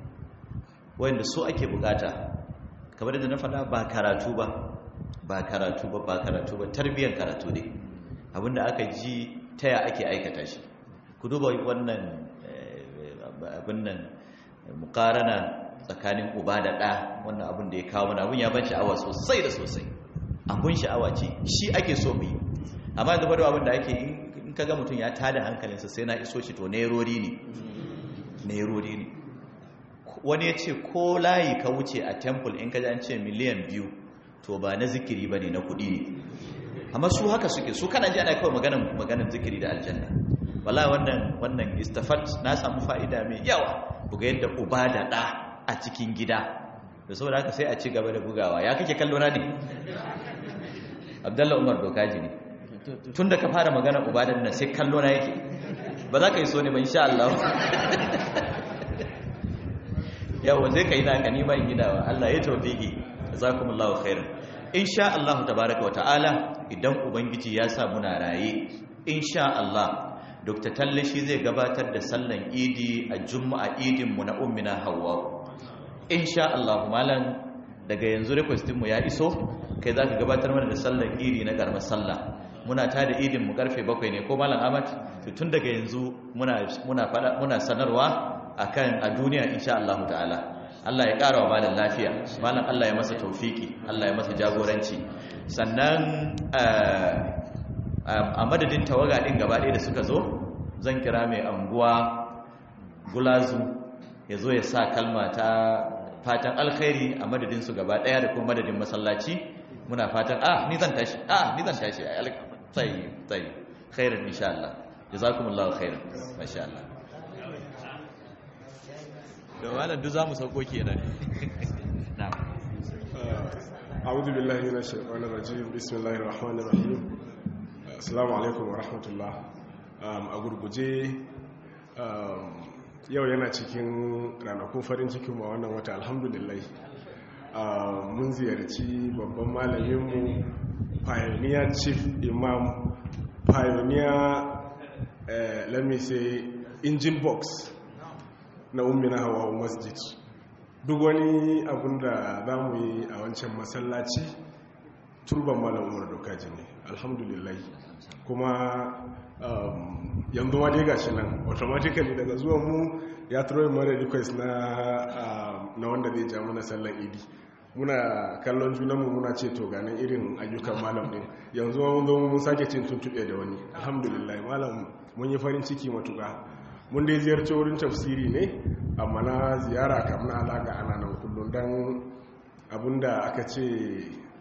wanda so ake bukata kamar da na faɗa ba karatu ba ba karatu ba ba karatu ba tarbiyyar karatu ne abinda aka ji taya ake aikata shi ku duba wannan abin nan mukarana tsakanin uba da ɗa wannan abin da ya kawo mana abin ya ban sha'awa sosai da sosai abin sha'awa ce shi ake so mu yi amma da bada abin da ake in ka ga mutum ya tada hankalinsa sai na iso shi to nerori ne nerori ne wani ya ce ko layi ka wuce a temple in ka ji an ce miliyan biyu to ba na zikiri ba ne na kuɗi ne amma su haka suke su kana ji ana kawai maganan maganan zikiri da aljanna wala wannan wannan istafat na samu fa'ida mai yawa buga yadda uba da ɗa a cikin gida da saboda haka sai a ci gaba da bugawa ya kake kallo na ne abdalla umar dokaji ne tun da ka fara magana uba da nan sai kallo na yake ba za ka yi so ne ba insha Allah yawa zai ka yi naka nima in gidawa Allah ya tawfiki jazakumullahu khairan insha Allah tabaaraka wa ta'ala idan ubangiji ya sa muna raye insha Allah Dr. Talle shi zai gabatar da sallan Idi a Juma'a Idin mu na ummina Hawwa insha Allah malam daga yanzu request mu ya iso kai zaka gabatar mana da sallan Idi na karamar sallah muna ta da idin mu karfe 7 ne ko malam Ahmad to tun daga yanzu muna muna fada muna sanarwa akan a duniya insha Allah ta'ala Allah ya ƙara wa malam lafiya malam Allah ya masa taufiki Allah ya masa jagoranci sannan a madadin tawaga ɗin gaba ɗaya da suka zo zan kira mai anguwa gulazu ya zo ya sa kalma ta fatan alkhairi a madadin su gaba ɗaya da kuma madadin masallaci muna fatan ah ni zan tashi ah ni zan tashi tsayi tsayi khairan insha Allah jazakumullahu khairan masha Allah da wannan duk zamu sauko kenan na'am a'udhu billahi minash shaitanir rajim bismillahir rahmanir rahim assalamu alaikum wa rahmatullah a gurguje yau yana cikin ranakun farin cikin ma wannan wata alhamdulillah mun ziyarci babban malaminmu pioneer chief imam pioneer let me say engine box na ummina hawa masjid duk wani abun da za mu yi a wancan masallaci turban malam umar dokaji ne alhamdulillah kuma yanzu ma dai gashi nan automatically daga zuwan mu ya turo mara request na na wanda zai ja mana sallan idi muna kallon junanmu muna ce to ganin irin ayyukan malam din yanzu mun zo mun sake cin tuntube da wani alhamdulillah malam mun yi farin ciki matuƙa mun dai ziyarci wurin tafsiri ne amma na ziyara kamar alaƙa ana nan kullum don abinda aka ce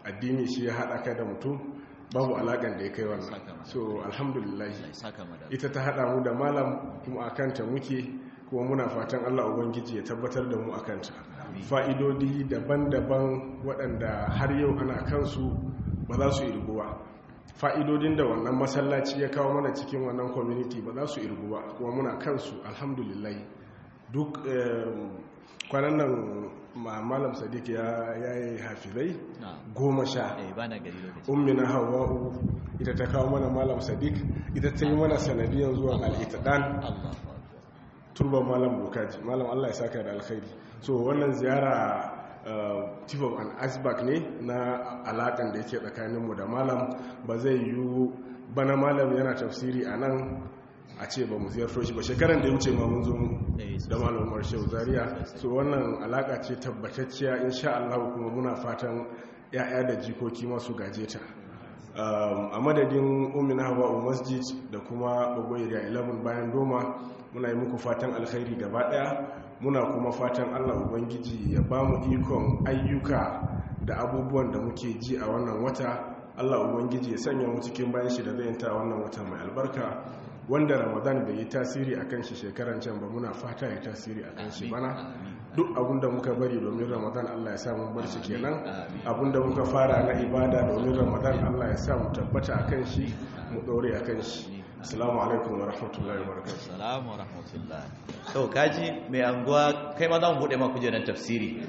addini shi ya haɗa ka da mutum babu alaƙan da ya kai wannan Saka masa. so alhamdulillah Allah ya saka mu da ita ta haɗa mu da malam kuma a kanta muke kuma muna fatan allah ubangiji ya tabbatar da mu a kanta fa'idodi daban-daban waɗanda har yau ana kansu ba za su irgu ba fa'idodin da wannan masallaci ya kawo mana cikin wannan community ba za su irgu ba kuma muna kansu alhamdulillah duk eh, kwanan nan ma- malam sadiq ya yi hafizai na goma sha eh bana gari lokaci ummina hawa'u ita ta kawo mana malam sadiq ita ta yi mana sanadiyan zuwa al'itadan Allah turban malam bukaji malam allah ya saka da alkhairi so wannan ziyara uh, chief of an asbak ne na alakan da yake tsakaninmu da malam ba zai yi bana malam yana tafsiri a nan a ce ba mu ziyarto shi ba shekaran da ya wuce ma mun zo Eh, da malam umar shehu zaria so wannan alaka ce tabbatacciya insha Allah kuma muna fatan ya'ya da jikoki masu gaje ta Um, a madadin umina hawa masjid da kuma bagoyi da 11 bayan doma muna yi muku fatan alkhairi gaba daya muna kuma fatan allah ubangiji ya ba mu ikon ayyuka da abubuwan da muke ji a wannan wata allah ubangiji ya sanya mu cikin bayan shi da zai yanta wannan wata mai albarka wanda ramadan bai yi tasiri a kan shi shekaran can ba muna fata ya tasiri a kan shi bana duk abinda muka bari domin ramadan allah ya samu bar shi kenan abinda muka fara na ibada domin ramadan allah ya sa mu tabbata a kan shi mu ɗore a kan shi assalamu alaikum wa rahmatullahi wa barakatuh Salamu rahmatullah. To kaji mai anguwa kai ma za mu bude ma kujerar tafsiri.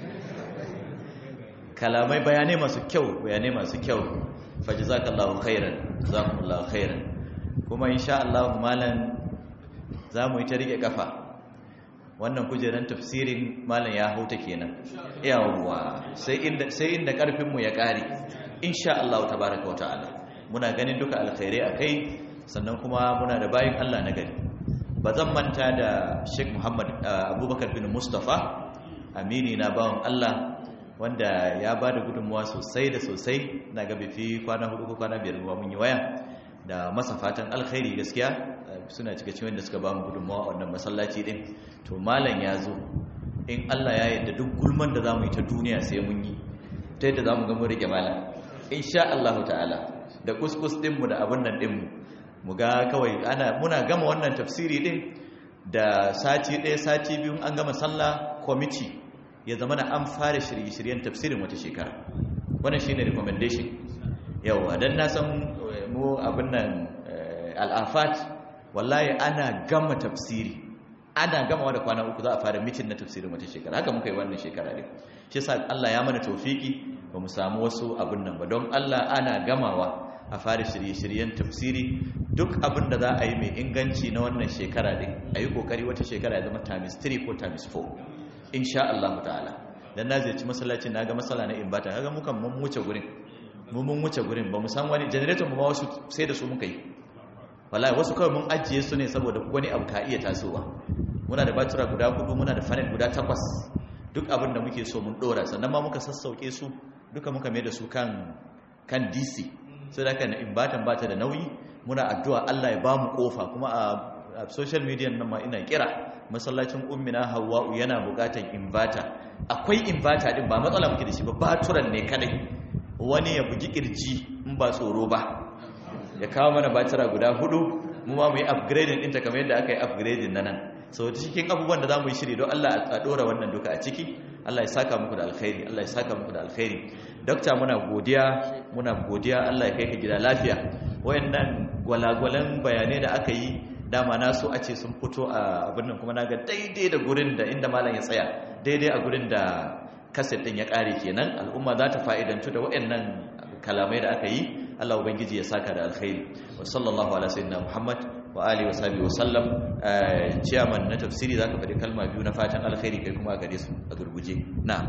Kalamai bayanai masu kyau, bayanai masu kyau. Fajazakallahu khairan, jazakumullahu khairan. Kuma insha Allah malam za mu yi ta rike kafa. Wannan kujerar tafsirin malam ya hauta kenan. Yawwa, sai inda sai inda karfin mu ya kare. Insha Allah tabaraka wa ta'ala. Muna ganin duka alkhairai akai sannan kuma muna da bayin Allah na gari. ba zan manta da sheikh muhammad uh, abubakar bin mustapha amini na bawan allah wanda ya ba da gudunmuwa sosai da sosai na ga fi kwana hudu ko kwana biyar ruwa mun yi waya da masa fatan alkhairi gaskiya uh, suna cika cikin da suka ba mu gudunmuwa a wannan masallaci din to malam ya zo in allah ya yarda duk gulman da za mu yi ta duniya sai mun yi ta yadda za mu ga mun rike malam insha allahu ta'ala da kuskus dinmu da abin nan dinmu mu ga kawai ana muna gama wannan tafsiri din da sati ɗaya sati biyu an gama sallah kwamiti ya zama na an fara shirye-shiryen tafsirin wata shekara wannan shine recommendation yawa dan na san eh, mu abin nan eh, al'afat wallahi ana gama tafsiri ana gama da kwana uku za a fara mitin na tafsirin wata shekara haka muka yi wannan shekara ne shi yasa Allah ya mana tawfiki ba mu samu wasu abin nan ba don Allah ana gamawa a fara shirye-shiryen tafsiri duk abin da za a yi mai inganci na wannan shekara din a yi kokari wata shekara ya zama times 3 ko times 4 insha Allah ta'ala dan na zai ci masallacin na ga masala na imbata kaga mukan mun wuce gurin mu mun wuce gurin ba mu san wani generator mu ma wasu sai da su muka yi wallahi wasu kawai mun ajiye su ne saboda wani abu ka iya tasowa muna da batura guda hudu muna da fanel guda takwas duk abin da muke so mun dora sannan ma muka sassauke su duka muka mai da su kan kan DC sai da kan imbatan bata da nauyi muna addu'a Allah ya ba mu kofa kuma a social media nan ma ina kira masallacin ummina hawwa'u yana bukatan inverter akwai inverter din ba matsala muke da shi ba baturan ne kadai wani ya bugi kirji in ba tsoro ba ya kawo mana batira guda hudu mu ma mu yi upgrading ɗinta kamar yadda aka yi upgrading na nan so cikin abubuwan da za mu yi shiri don Allah a ɗora wannan duka a ciki Allah ya saka muku da alkhairi Allah ya saka muku da alkhairi dokta muna godiya muna godiya Allah ya kai ka gida lafiya wayannan gwalagwalan bayanai da aka yi dama na so a ce sun fito a abin nan kuma na ga daidai da gurin da inda malam ya tsaya daidai a gurin da kaset din ya kare kenan al'umma za ta fa'idantu da wayannan kalamai da aka yi Allah ubangiji ya saka da alkhairi wa sallallahu ala sayyidina Muhammad wa alihi wa sahbihi wa sallam chairman na tafsiri zaka faɗi kalma biyu na fatan alkhairi kai kuma a gare su a gurguje na'am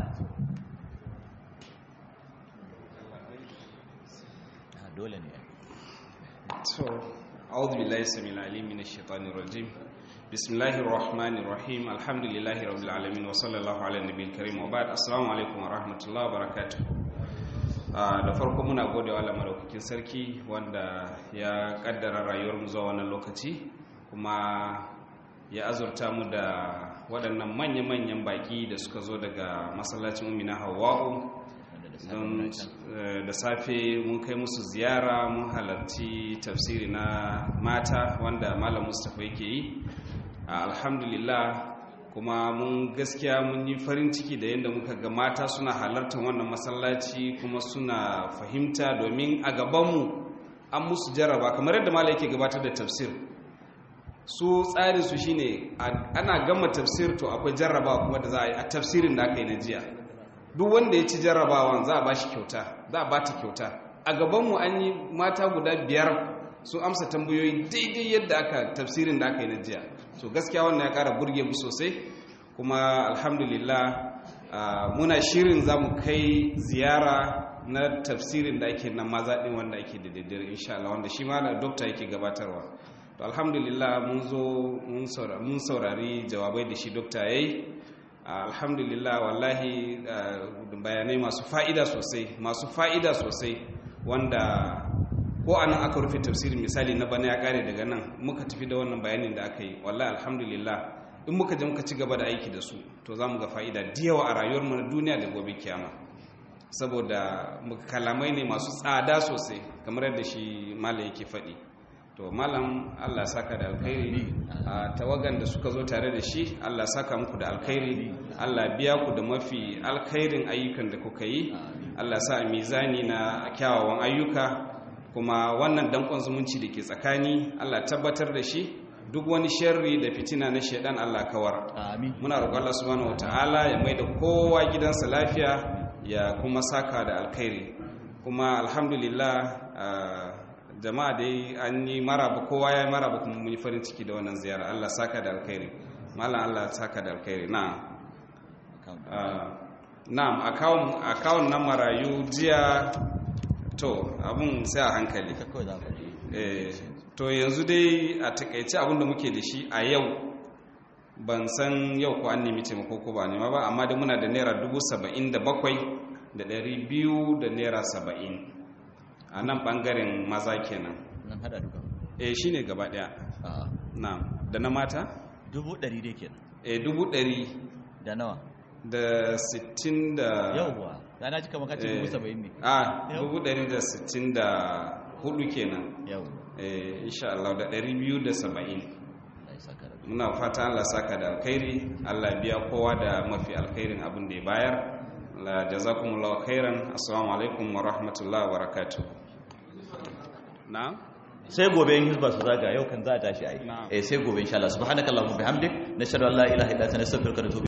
dole ne to a'udhu billahi samil alim minash shaitanir rajim bismillahir rahmanir rahim alhamdulillahi rabbil alamin wa sallallahu ala nabiyil karim wa ba'd assalamu alaikum wa rahmatullahi wa barakatuh da farko muna gode wa madaukakin sarki wanda ya kaddara rayuwar mu zuwa wannan lokaci kuma ya azurta mu da waɗannan manya-manyan baki da suka zo daga masallacin umina hawa'u don eh, da safe mun kai musu ziyara mun halarci tafsiri na mata wanda malam mustapha yake yi Ah, alhamdulillah kuma mun gaskiya mun yi farin ciki da yadda muka ga mata suna halartar wannan masallaci kuma suna fahimta domin a gabanmu an musu jarraba kamar yadda malam yake gabatar da tafsir su tsarin su shine a- ana gama tafsir to akwai jarrabawa kuma da za a yi a tafsirin da aka yi na jiya duk wanda ya ci jarrabawan za a ba shi kyauta za a ba ta kyauta a gabanmu an yi mata guda biyar su amsa tambayoyi daidai yadda aka tafsirin da aka yi na jiya so gaskiya wannan ya kara burge mu sosai kuma alhamdulillah ah, muna shirin za mu kai ziyara na tafsirin da ake na maza ɗin wanda ake da daidai insha Allah wanda shi ma da dokta yake gabatarwa to alhamdulillah mun zo mun saura- mun saurari jawabai da shi dokta yayi alhamdulillah wallahi uh, bayanai masu fa'ida sosai masu fa'ida sosai wanda ko anan aka rufe tafsirin misali na bana ya kare daga nan muka tafi da wannan bayanin da aka yi wallahi alhamdulillah in muka je muka ci gaba da aiki da su to za mu ga fa'ida da yawa a rayuwarmu na duniya da gobe kiyama saboda muka kalamai ne masu tsada sosai kamar yadda shi malam yake faɗi to malam Allah saka da alkhairi a tawagan da suka zo tare da shi Allah saka muku da alkhairi Allah biya ku da mafi alkhairin ayyukan da kuka yi Allah sa a mizani na kyawawan ayyuka kuma wannan dankon zumunci da ke tsakani Allah tabbatar da shi duk wani sharri da fitina na shaidan Allah kawar amin muna roƙon Allah subhanahu wataala ya maida kowa gidansa lafiya ya kuma saka da alkhairi kuma alhamdulillah ah, jama'a dai an yi maraba kowa ya yi maraba kuma mun yi farin ciki da wannan ziyara Allah saka da alkhairi malam Allah saka da alkhairi na'am Ah, na'am akawun akawun na marayu jiya to abun sai a hankali ita kawai za ka je Eh, to yanzu dai a takaice abinda muke da shi a yau ban san yau ko an nemi taimako ko ba nema ba amma da muna da naira dubu saba'in da bakwai da ɗari biyu da naira saba'in a nan ɓangaren maza kenan nan hada duka eh shi ne gaba ɗaya a'a na da na mata dubu ɗari dai kenan eh dubu ɗari da nawa da sittin da yauwa da na cika maka cikin eh, dubu saba'in ne a Yau. dubu ɗari da sittin da hudu kenan yau eh insha Allah da ɗari biyu da saba'in Allah ya saka da muna fata Allah saka da alkhairi Allah biya kowa da mafi alkhairin abin da ya bayar la jazakumullahu khairan assalamu alaikum wa rahmatullahi wa barakatuh na sai gobe in hizba su zaga yau kan za a tashi ai Na'am. eh sai gobe insha Allah subhanakallahumma bihamdik nashhadu an la ilaha illa anta nastaghfiruka wa natubu